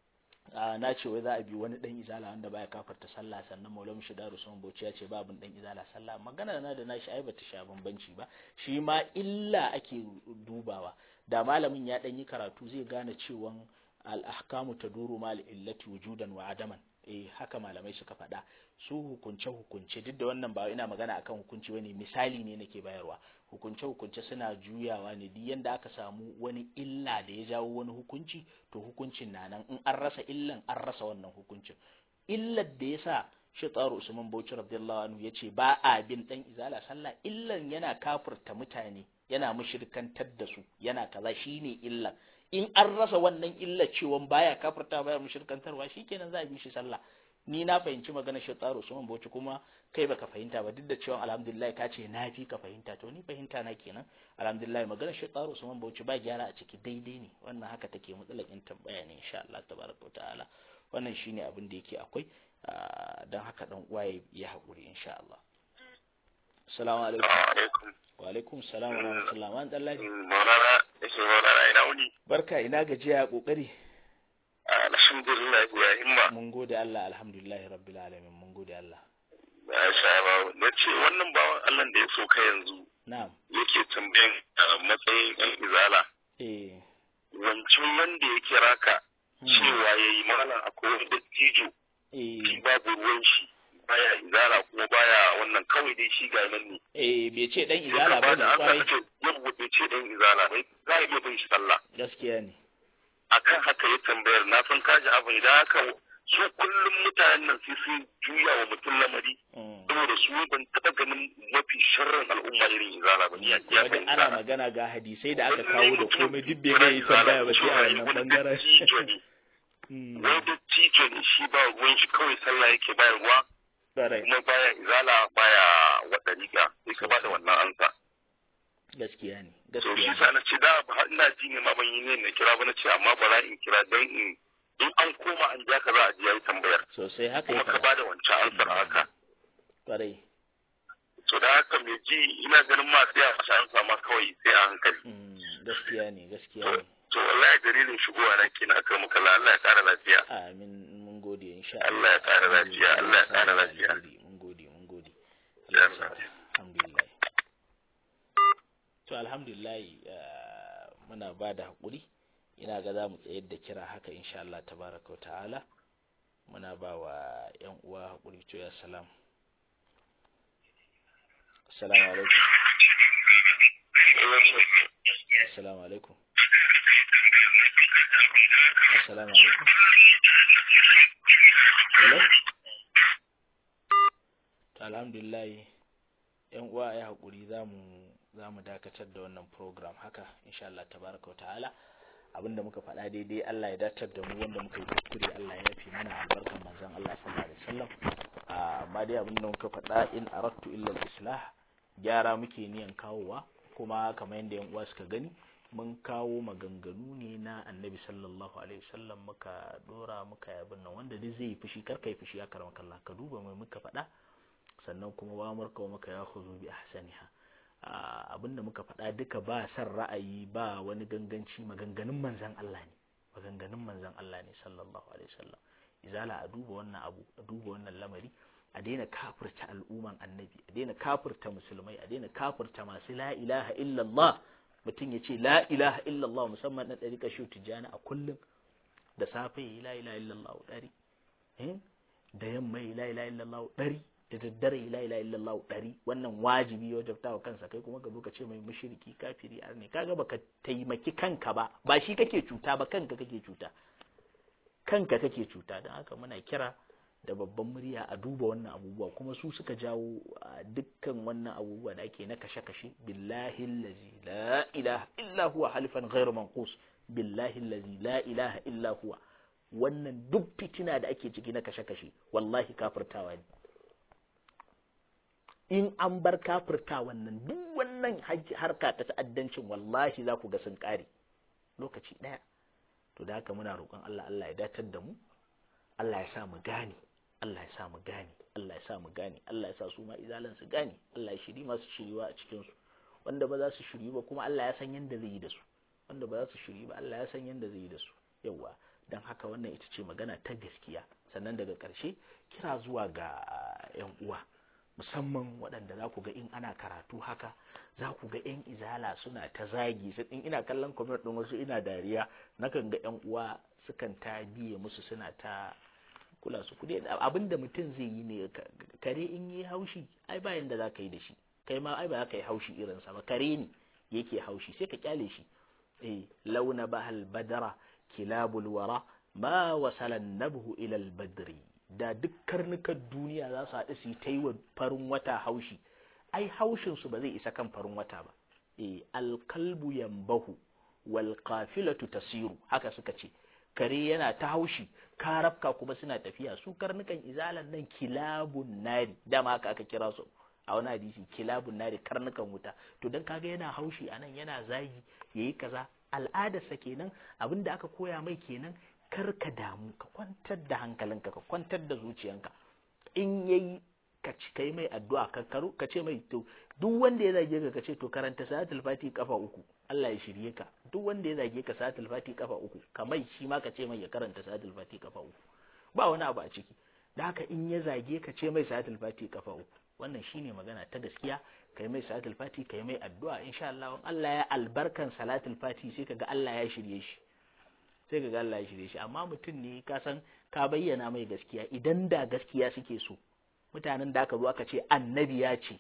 Speaker 1: na ce wai za a bi wani dan izala wanda baya kafarta sallah sannan maulana shidaru sun bauchi ya ce babin dan izala sallah magana na da nashi ai bata sha bambanci ba shi ma illa ake dubawa da malamin ya dan yi karatu zai gane cewan al-ahkamu taduru mal illati wujudan wa adaman eh haka malamai suka faɗa su hukunce hukunce duk da wannan ba ina magana akan hukunci bane misali ne nake bayarwa hukunce hukunce suna juyawa ne duk yanda aka samu wani illa da ya jawo wani hukunci to hukuncin na nan in an rasa illan an rasa wannan hukuncin illar da yasa shi tsaro Usman Bauchi radiyallahu anhu yace ba a bin dan izala sallah illan yana kafurta mutane yana mushrikantar da su yana kaza shine illan in an rasa wannan illar cewa baya kafirta baya mushrikantarwa shikenan za a bi shi sallah ni na fahimci magana shi tsaro Usman Bauchi kuma kai baka fahimta ba duk da cewa alhamdulillah ka ce na fi ka fahimta to ni fahimta na kenan alhamdulillah magana shi tsaro Usman Bauchi ba gyara a ciki daidai ne wannan haka take mutsalakin tambaya ne insha Allah tabaraka ta'ala wannan shine abin da yake akwai dan haka dan uwa ya haƙuri insha Allah assalamu alaikum
Speaker 3: alaikum
Speaker 1: wa alaikum salam wa rahmatullah wa dallahi
Speaker 3: maulana yake maulana ina wuni
Speaker 1: barka ina gajiya kokari
Speaker 3: alhamdulillah ya himma
Speaker 1: mun gode Allah alhamdulillah rabbil alamin mun gode Allah
Speaker 3: ya sha ba na ce wannan bawan Allah da ya so ka yanzu
Speaker 1: na'am
Speaker 3: yake tambayan matsayin yan izala
Speaker 1: eh
Speaker 3: wancan wanda ya kira ka cewa ya yi malam akwai wani dattijo
Speaker 1: eh
Speaker 3: shi babu ruwan shi baya izala kuma baya wannan kawai dai shi ga nan ne
Speaker 1: eh bai ce dan izala ba ne kwarai
Speaker 3: ce yau bai ce dan izala bai za a iya bin shi sallah
Speaker 1: gaskiya ne
Speaker 3: akan haka ya tambayar na san kaji abu idan haka su kullum mutanen nan sai sun juya wa mutum lamari
Speaker 1: Mm.
Speaker 3: saboda su ban taɓa ganin mafi sharrin al'umma irin izala ba ni ya
Speaker 1: kuma duk ana magana ga hadisai da aka kawo da komai duk bai mai tambaya ba sai a wannan bangaren Mm.
Speaker 3: wani dattijo ne shi ba ruwan shi kawai sallah yake bayarwa
Speaker 1: kwarai
Speaker 3: kuma baya izala baya wata riga sai ka bada wannan ansa
Speaker 1: gaskiya ne
Speaker 3: to shi
Speaker 1: gaskiya
Speaker 3: sa
Speaker 1: ne
Speaker 3: na ce da ba ina ji ne ma ban yi ne na kira ba na ce amma bara in kira dan in in an koma an ja ka za a ji yayi tambayar
Speaker 1: sosai haka
Speaker 3: kuma
Speaker 1: ya
Speaker 3: ka
Speaker 1: faɗa
Speaker 3: bada wancan ansar haka
Speaker 1: kwarai
Speaker 3: to da haka mai ji ina ganin ma sai a masa ansa ma kawai sai a hankali
Speaker 1: Mm, gaskiya ne gaskiya
Speaker 3: to
Speaker 1: ne
Speaker 3: to wallahi dalilin shigowa na kina kan muka Allah ya kara lafiya
Speaker 1: amin mun gode insha
Speaker 3: Allah ya ƙara lafiya, Allah ya ƙara lafiya.
Speaker 1: mun gode mun gode
Speaker 3: Ya
Speaker 1: Allah ya sa
Speaker 3: Allah.
Speaker 1: alhamdulillah to alhamdulillah eh, muna ba da haƙuri ina ga za mu tsayar da kira haka insha Allah tabaraka wa ta'ala muna ba wa ƴan uwa haƙuri to ya salam assalamu alaikum assalamu alaikum assalamu alaikum hello to alhamdulillah yan uwa ya haƙuri za mu za mu dakatar da wannan program haka insha Allah tabaraka wa ta'ala abinda muka faɗa daidai Allah ya datar da mu wanda muka yi kuskure Allah ya yafi mana albarkan manzon Allah sallallahu alaihi wasallam Ah, amma dai abinda muka faɗa in aradtu illa al-islah gyara muke niyan kawowa kuma kamar yadda yan uwa suka gani mun kawo maganganu ne na annabi sallallahu alaihi wasallam muka dora muka yi abin nan wanda duk zai yi fushi kar ka yi fushi ya karama kallah ka duba mai muka faɗa sannan kuma wa murka wa maka ya khuzu bi ahsaniha Ah, abinda muka faɗa duka ba san ra'ayi ba wani ganganci maganganun manzon Allah ne maganganun manzon Allah ne sallallahu alaihi wasallam izala a duba wannan abu a duba wannan lamari a daina kafirta al'umman annabi a daina kafirta musulmai a daina kafirta masu la ilaha illallah mutum ya ce la ilaha illallah musamman na ɗari kashe tijjani a kullum da safe yi la ilaha illallah ɗari da yamma yi la ilaha illallah ɗari da daddare yi la ilaha illallah ɗari wannan wajibi ya wajabta wa kansa kai kuma ka zo ka ce mai mushriki kafiri arne kaga baka taimaki kanka ba ba shi kake cuta ba kanka kake cuta kanka kake cuta don haka muna kira da babban murya a duba wannan abubuwa kuma su suka jawo dukkan wannan abubuwa da ake na kashe-kashe billahi allazi la ilaha illa huwa halifan ghairu manqus billahi allazi la ilaha illa huwa wannan duk fitina da ake ciki na kashe-kashe wallahi kafirtawa ne in an bar kafirta wannan duk wannan harka ta ta'addancin wallahi za ku ga sun kare lokaci ɗaya to da haka muna roƙon Allah Allah ya datar da mu Allah ya sa mu gane Allah ya sa mu gane Allah ya sa mu gane Allah ya sa su ma izalan su gane Allah ya shiri masu shiriwa a cikin su wanda ba za su shiri ba kuma Allah ya san yanda zai yi da su wanda ba za su shiri ba Allah ya san yanda zai yi da su yawa dan haka wannan ita ce magana ta gaskiya sannan daga ƙarshe kira zuwa ga yan uwa musamman waɗanda za ku ga in ana karatu haka za ku ga 'yan izala suna ta zagi sai in ina kallon comment ɗin wasu ina dariya nakan ga 'yan uwa sukan ta biye musu suna ta kula su kudi abinda mutum zai yi ne kare in yi haushi ai bayan da za ka yi da shi kai ma ai ba za ka yi haushi irinsa ba kare ne yake haushi sai ka kyale shi eh launa bahal badara kilabul wara ma wasalan nabhu ila al badri da duk karnukan duniya za su haɗu su yi ta yi wa farin wata haushi ai haushinsu ba zai isa kan farin wata ba e alkalbu yambahu wal qafilatu tasiru haka suka ce kare yana ta haushi karafka kuma suna tafiya su karnukan izalan nan kilabun nari dama haka aka kira su a wani hadisi kilabun nari karnukan wuta to dan kaga yana haushi anan yana zagi yayi kaza al'adarsa kenan abinda aka koya mai kenan kar ka damu ka kwantar da hankalinka ka kwantar da zuciyanka in yayi ka ci kai mai addu'a ka karu ka ce mai to duk wanda ya zage ka ka ce to karanta salatul fati kafa uku Allah ya shirye ka duk wanda ya zage ka salatul fati kafa uku kamar shi ma ka ce mai ya karanta salatul fati kafa uku ba wani abu a ciki da haka in ya zage ka ce mai salatul fati kafa uku wannan shine magana ta gaskiya kai mai salatul fati kai mai addu'a insha Allah Allah ya albarkan salatul fati sai kaga Allah ya shirye shi sai ka ga Allah ya shirye shi amma mutum ne ka san ka bayyana mai gaskiya idan da gaskiya suke so mutanen da aka zo aka ce annabi ya ce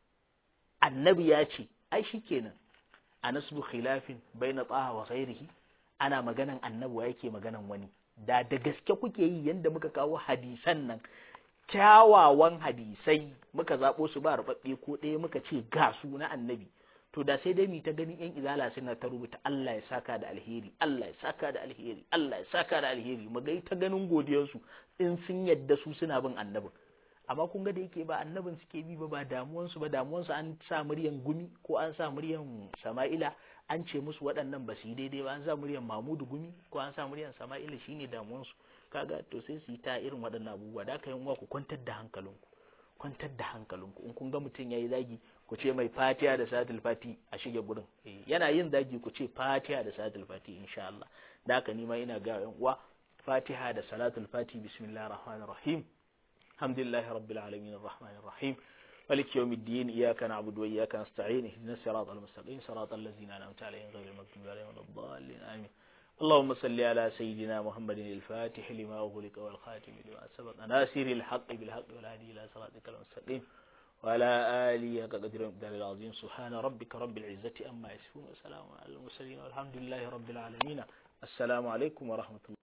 Speaker 1: annabi ya ce ai shikenan a nasbu khilafin baina taha wa ghairihi ana maganan annabi wa yake maganan wani da da gaske kuke yi yanda muka kawo hadisan nan kyawawan hadisai muka zabo su ba rubabbe ko ɗaya muka ce ga su na annabi to da sai dai mu ta ganin yan izala suna ta rubuta Allah ya saka da alheri Allah ya saka da alheri Allah ya saka da alheri mu ga ta ganin godiyar su in sun yadda su suna bin annabin amma kun ga da yake ba annabin suke bi ba ba damuwan su ba damuwan su an sa muryan gumi ko an sa muryan Sama'ila an ce musu waɗannan ba su yi daidai ba an sa muryan Mamudu gumi ko an sa muryan Sama'ila shine damuwan su kaga to sai su yi ta irin waɗannan abubuwa da aka yi ku kwantar da hankalinku kwantar da hankalinku in kun ga mutum yayi zagi ku ce mai fatiha da salatul fati a shige gurin yana yin zagi ku ce fatiha da salatul fati insha Allah da haka ni ma ina ga yan uwa fatiha da salatul fati bismillahir rahmanir rahim alhamdulillahi rabbil alamin arrahmanir rahim مالك يوم الدين إياك نعبد وإياك نستعين اهدنا الصراط المستقيم صراط الذين أنعمت عليهم غير المغضوب عليهم ولا الضالين آمين اللهم صل على سيدنا محمد الفاتح لما أغلق والخاتم لما سبق ناصر الحق بالحق والهادي إلى صراطك المستقيم وعلى آله قدر المقدار العظيم سبحان ربك رب العزة أما يصفون وسلام على المرسلين والحمد لله رب العالمين السلام عليكم ورحمة الله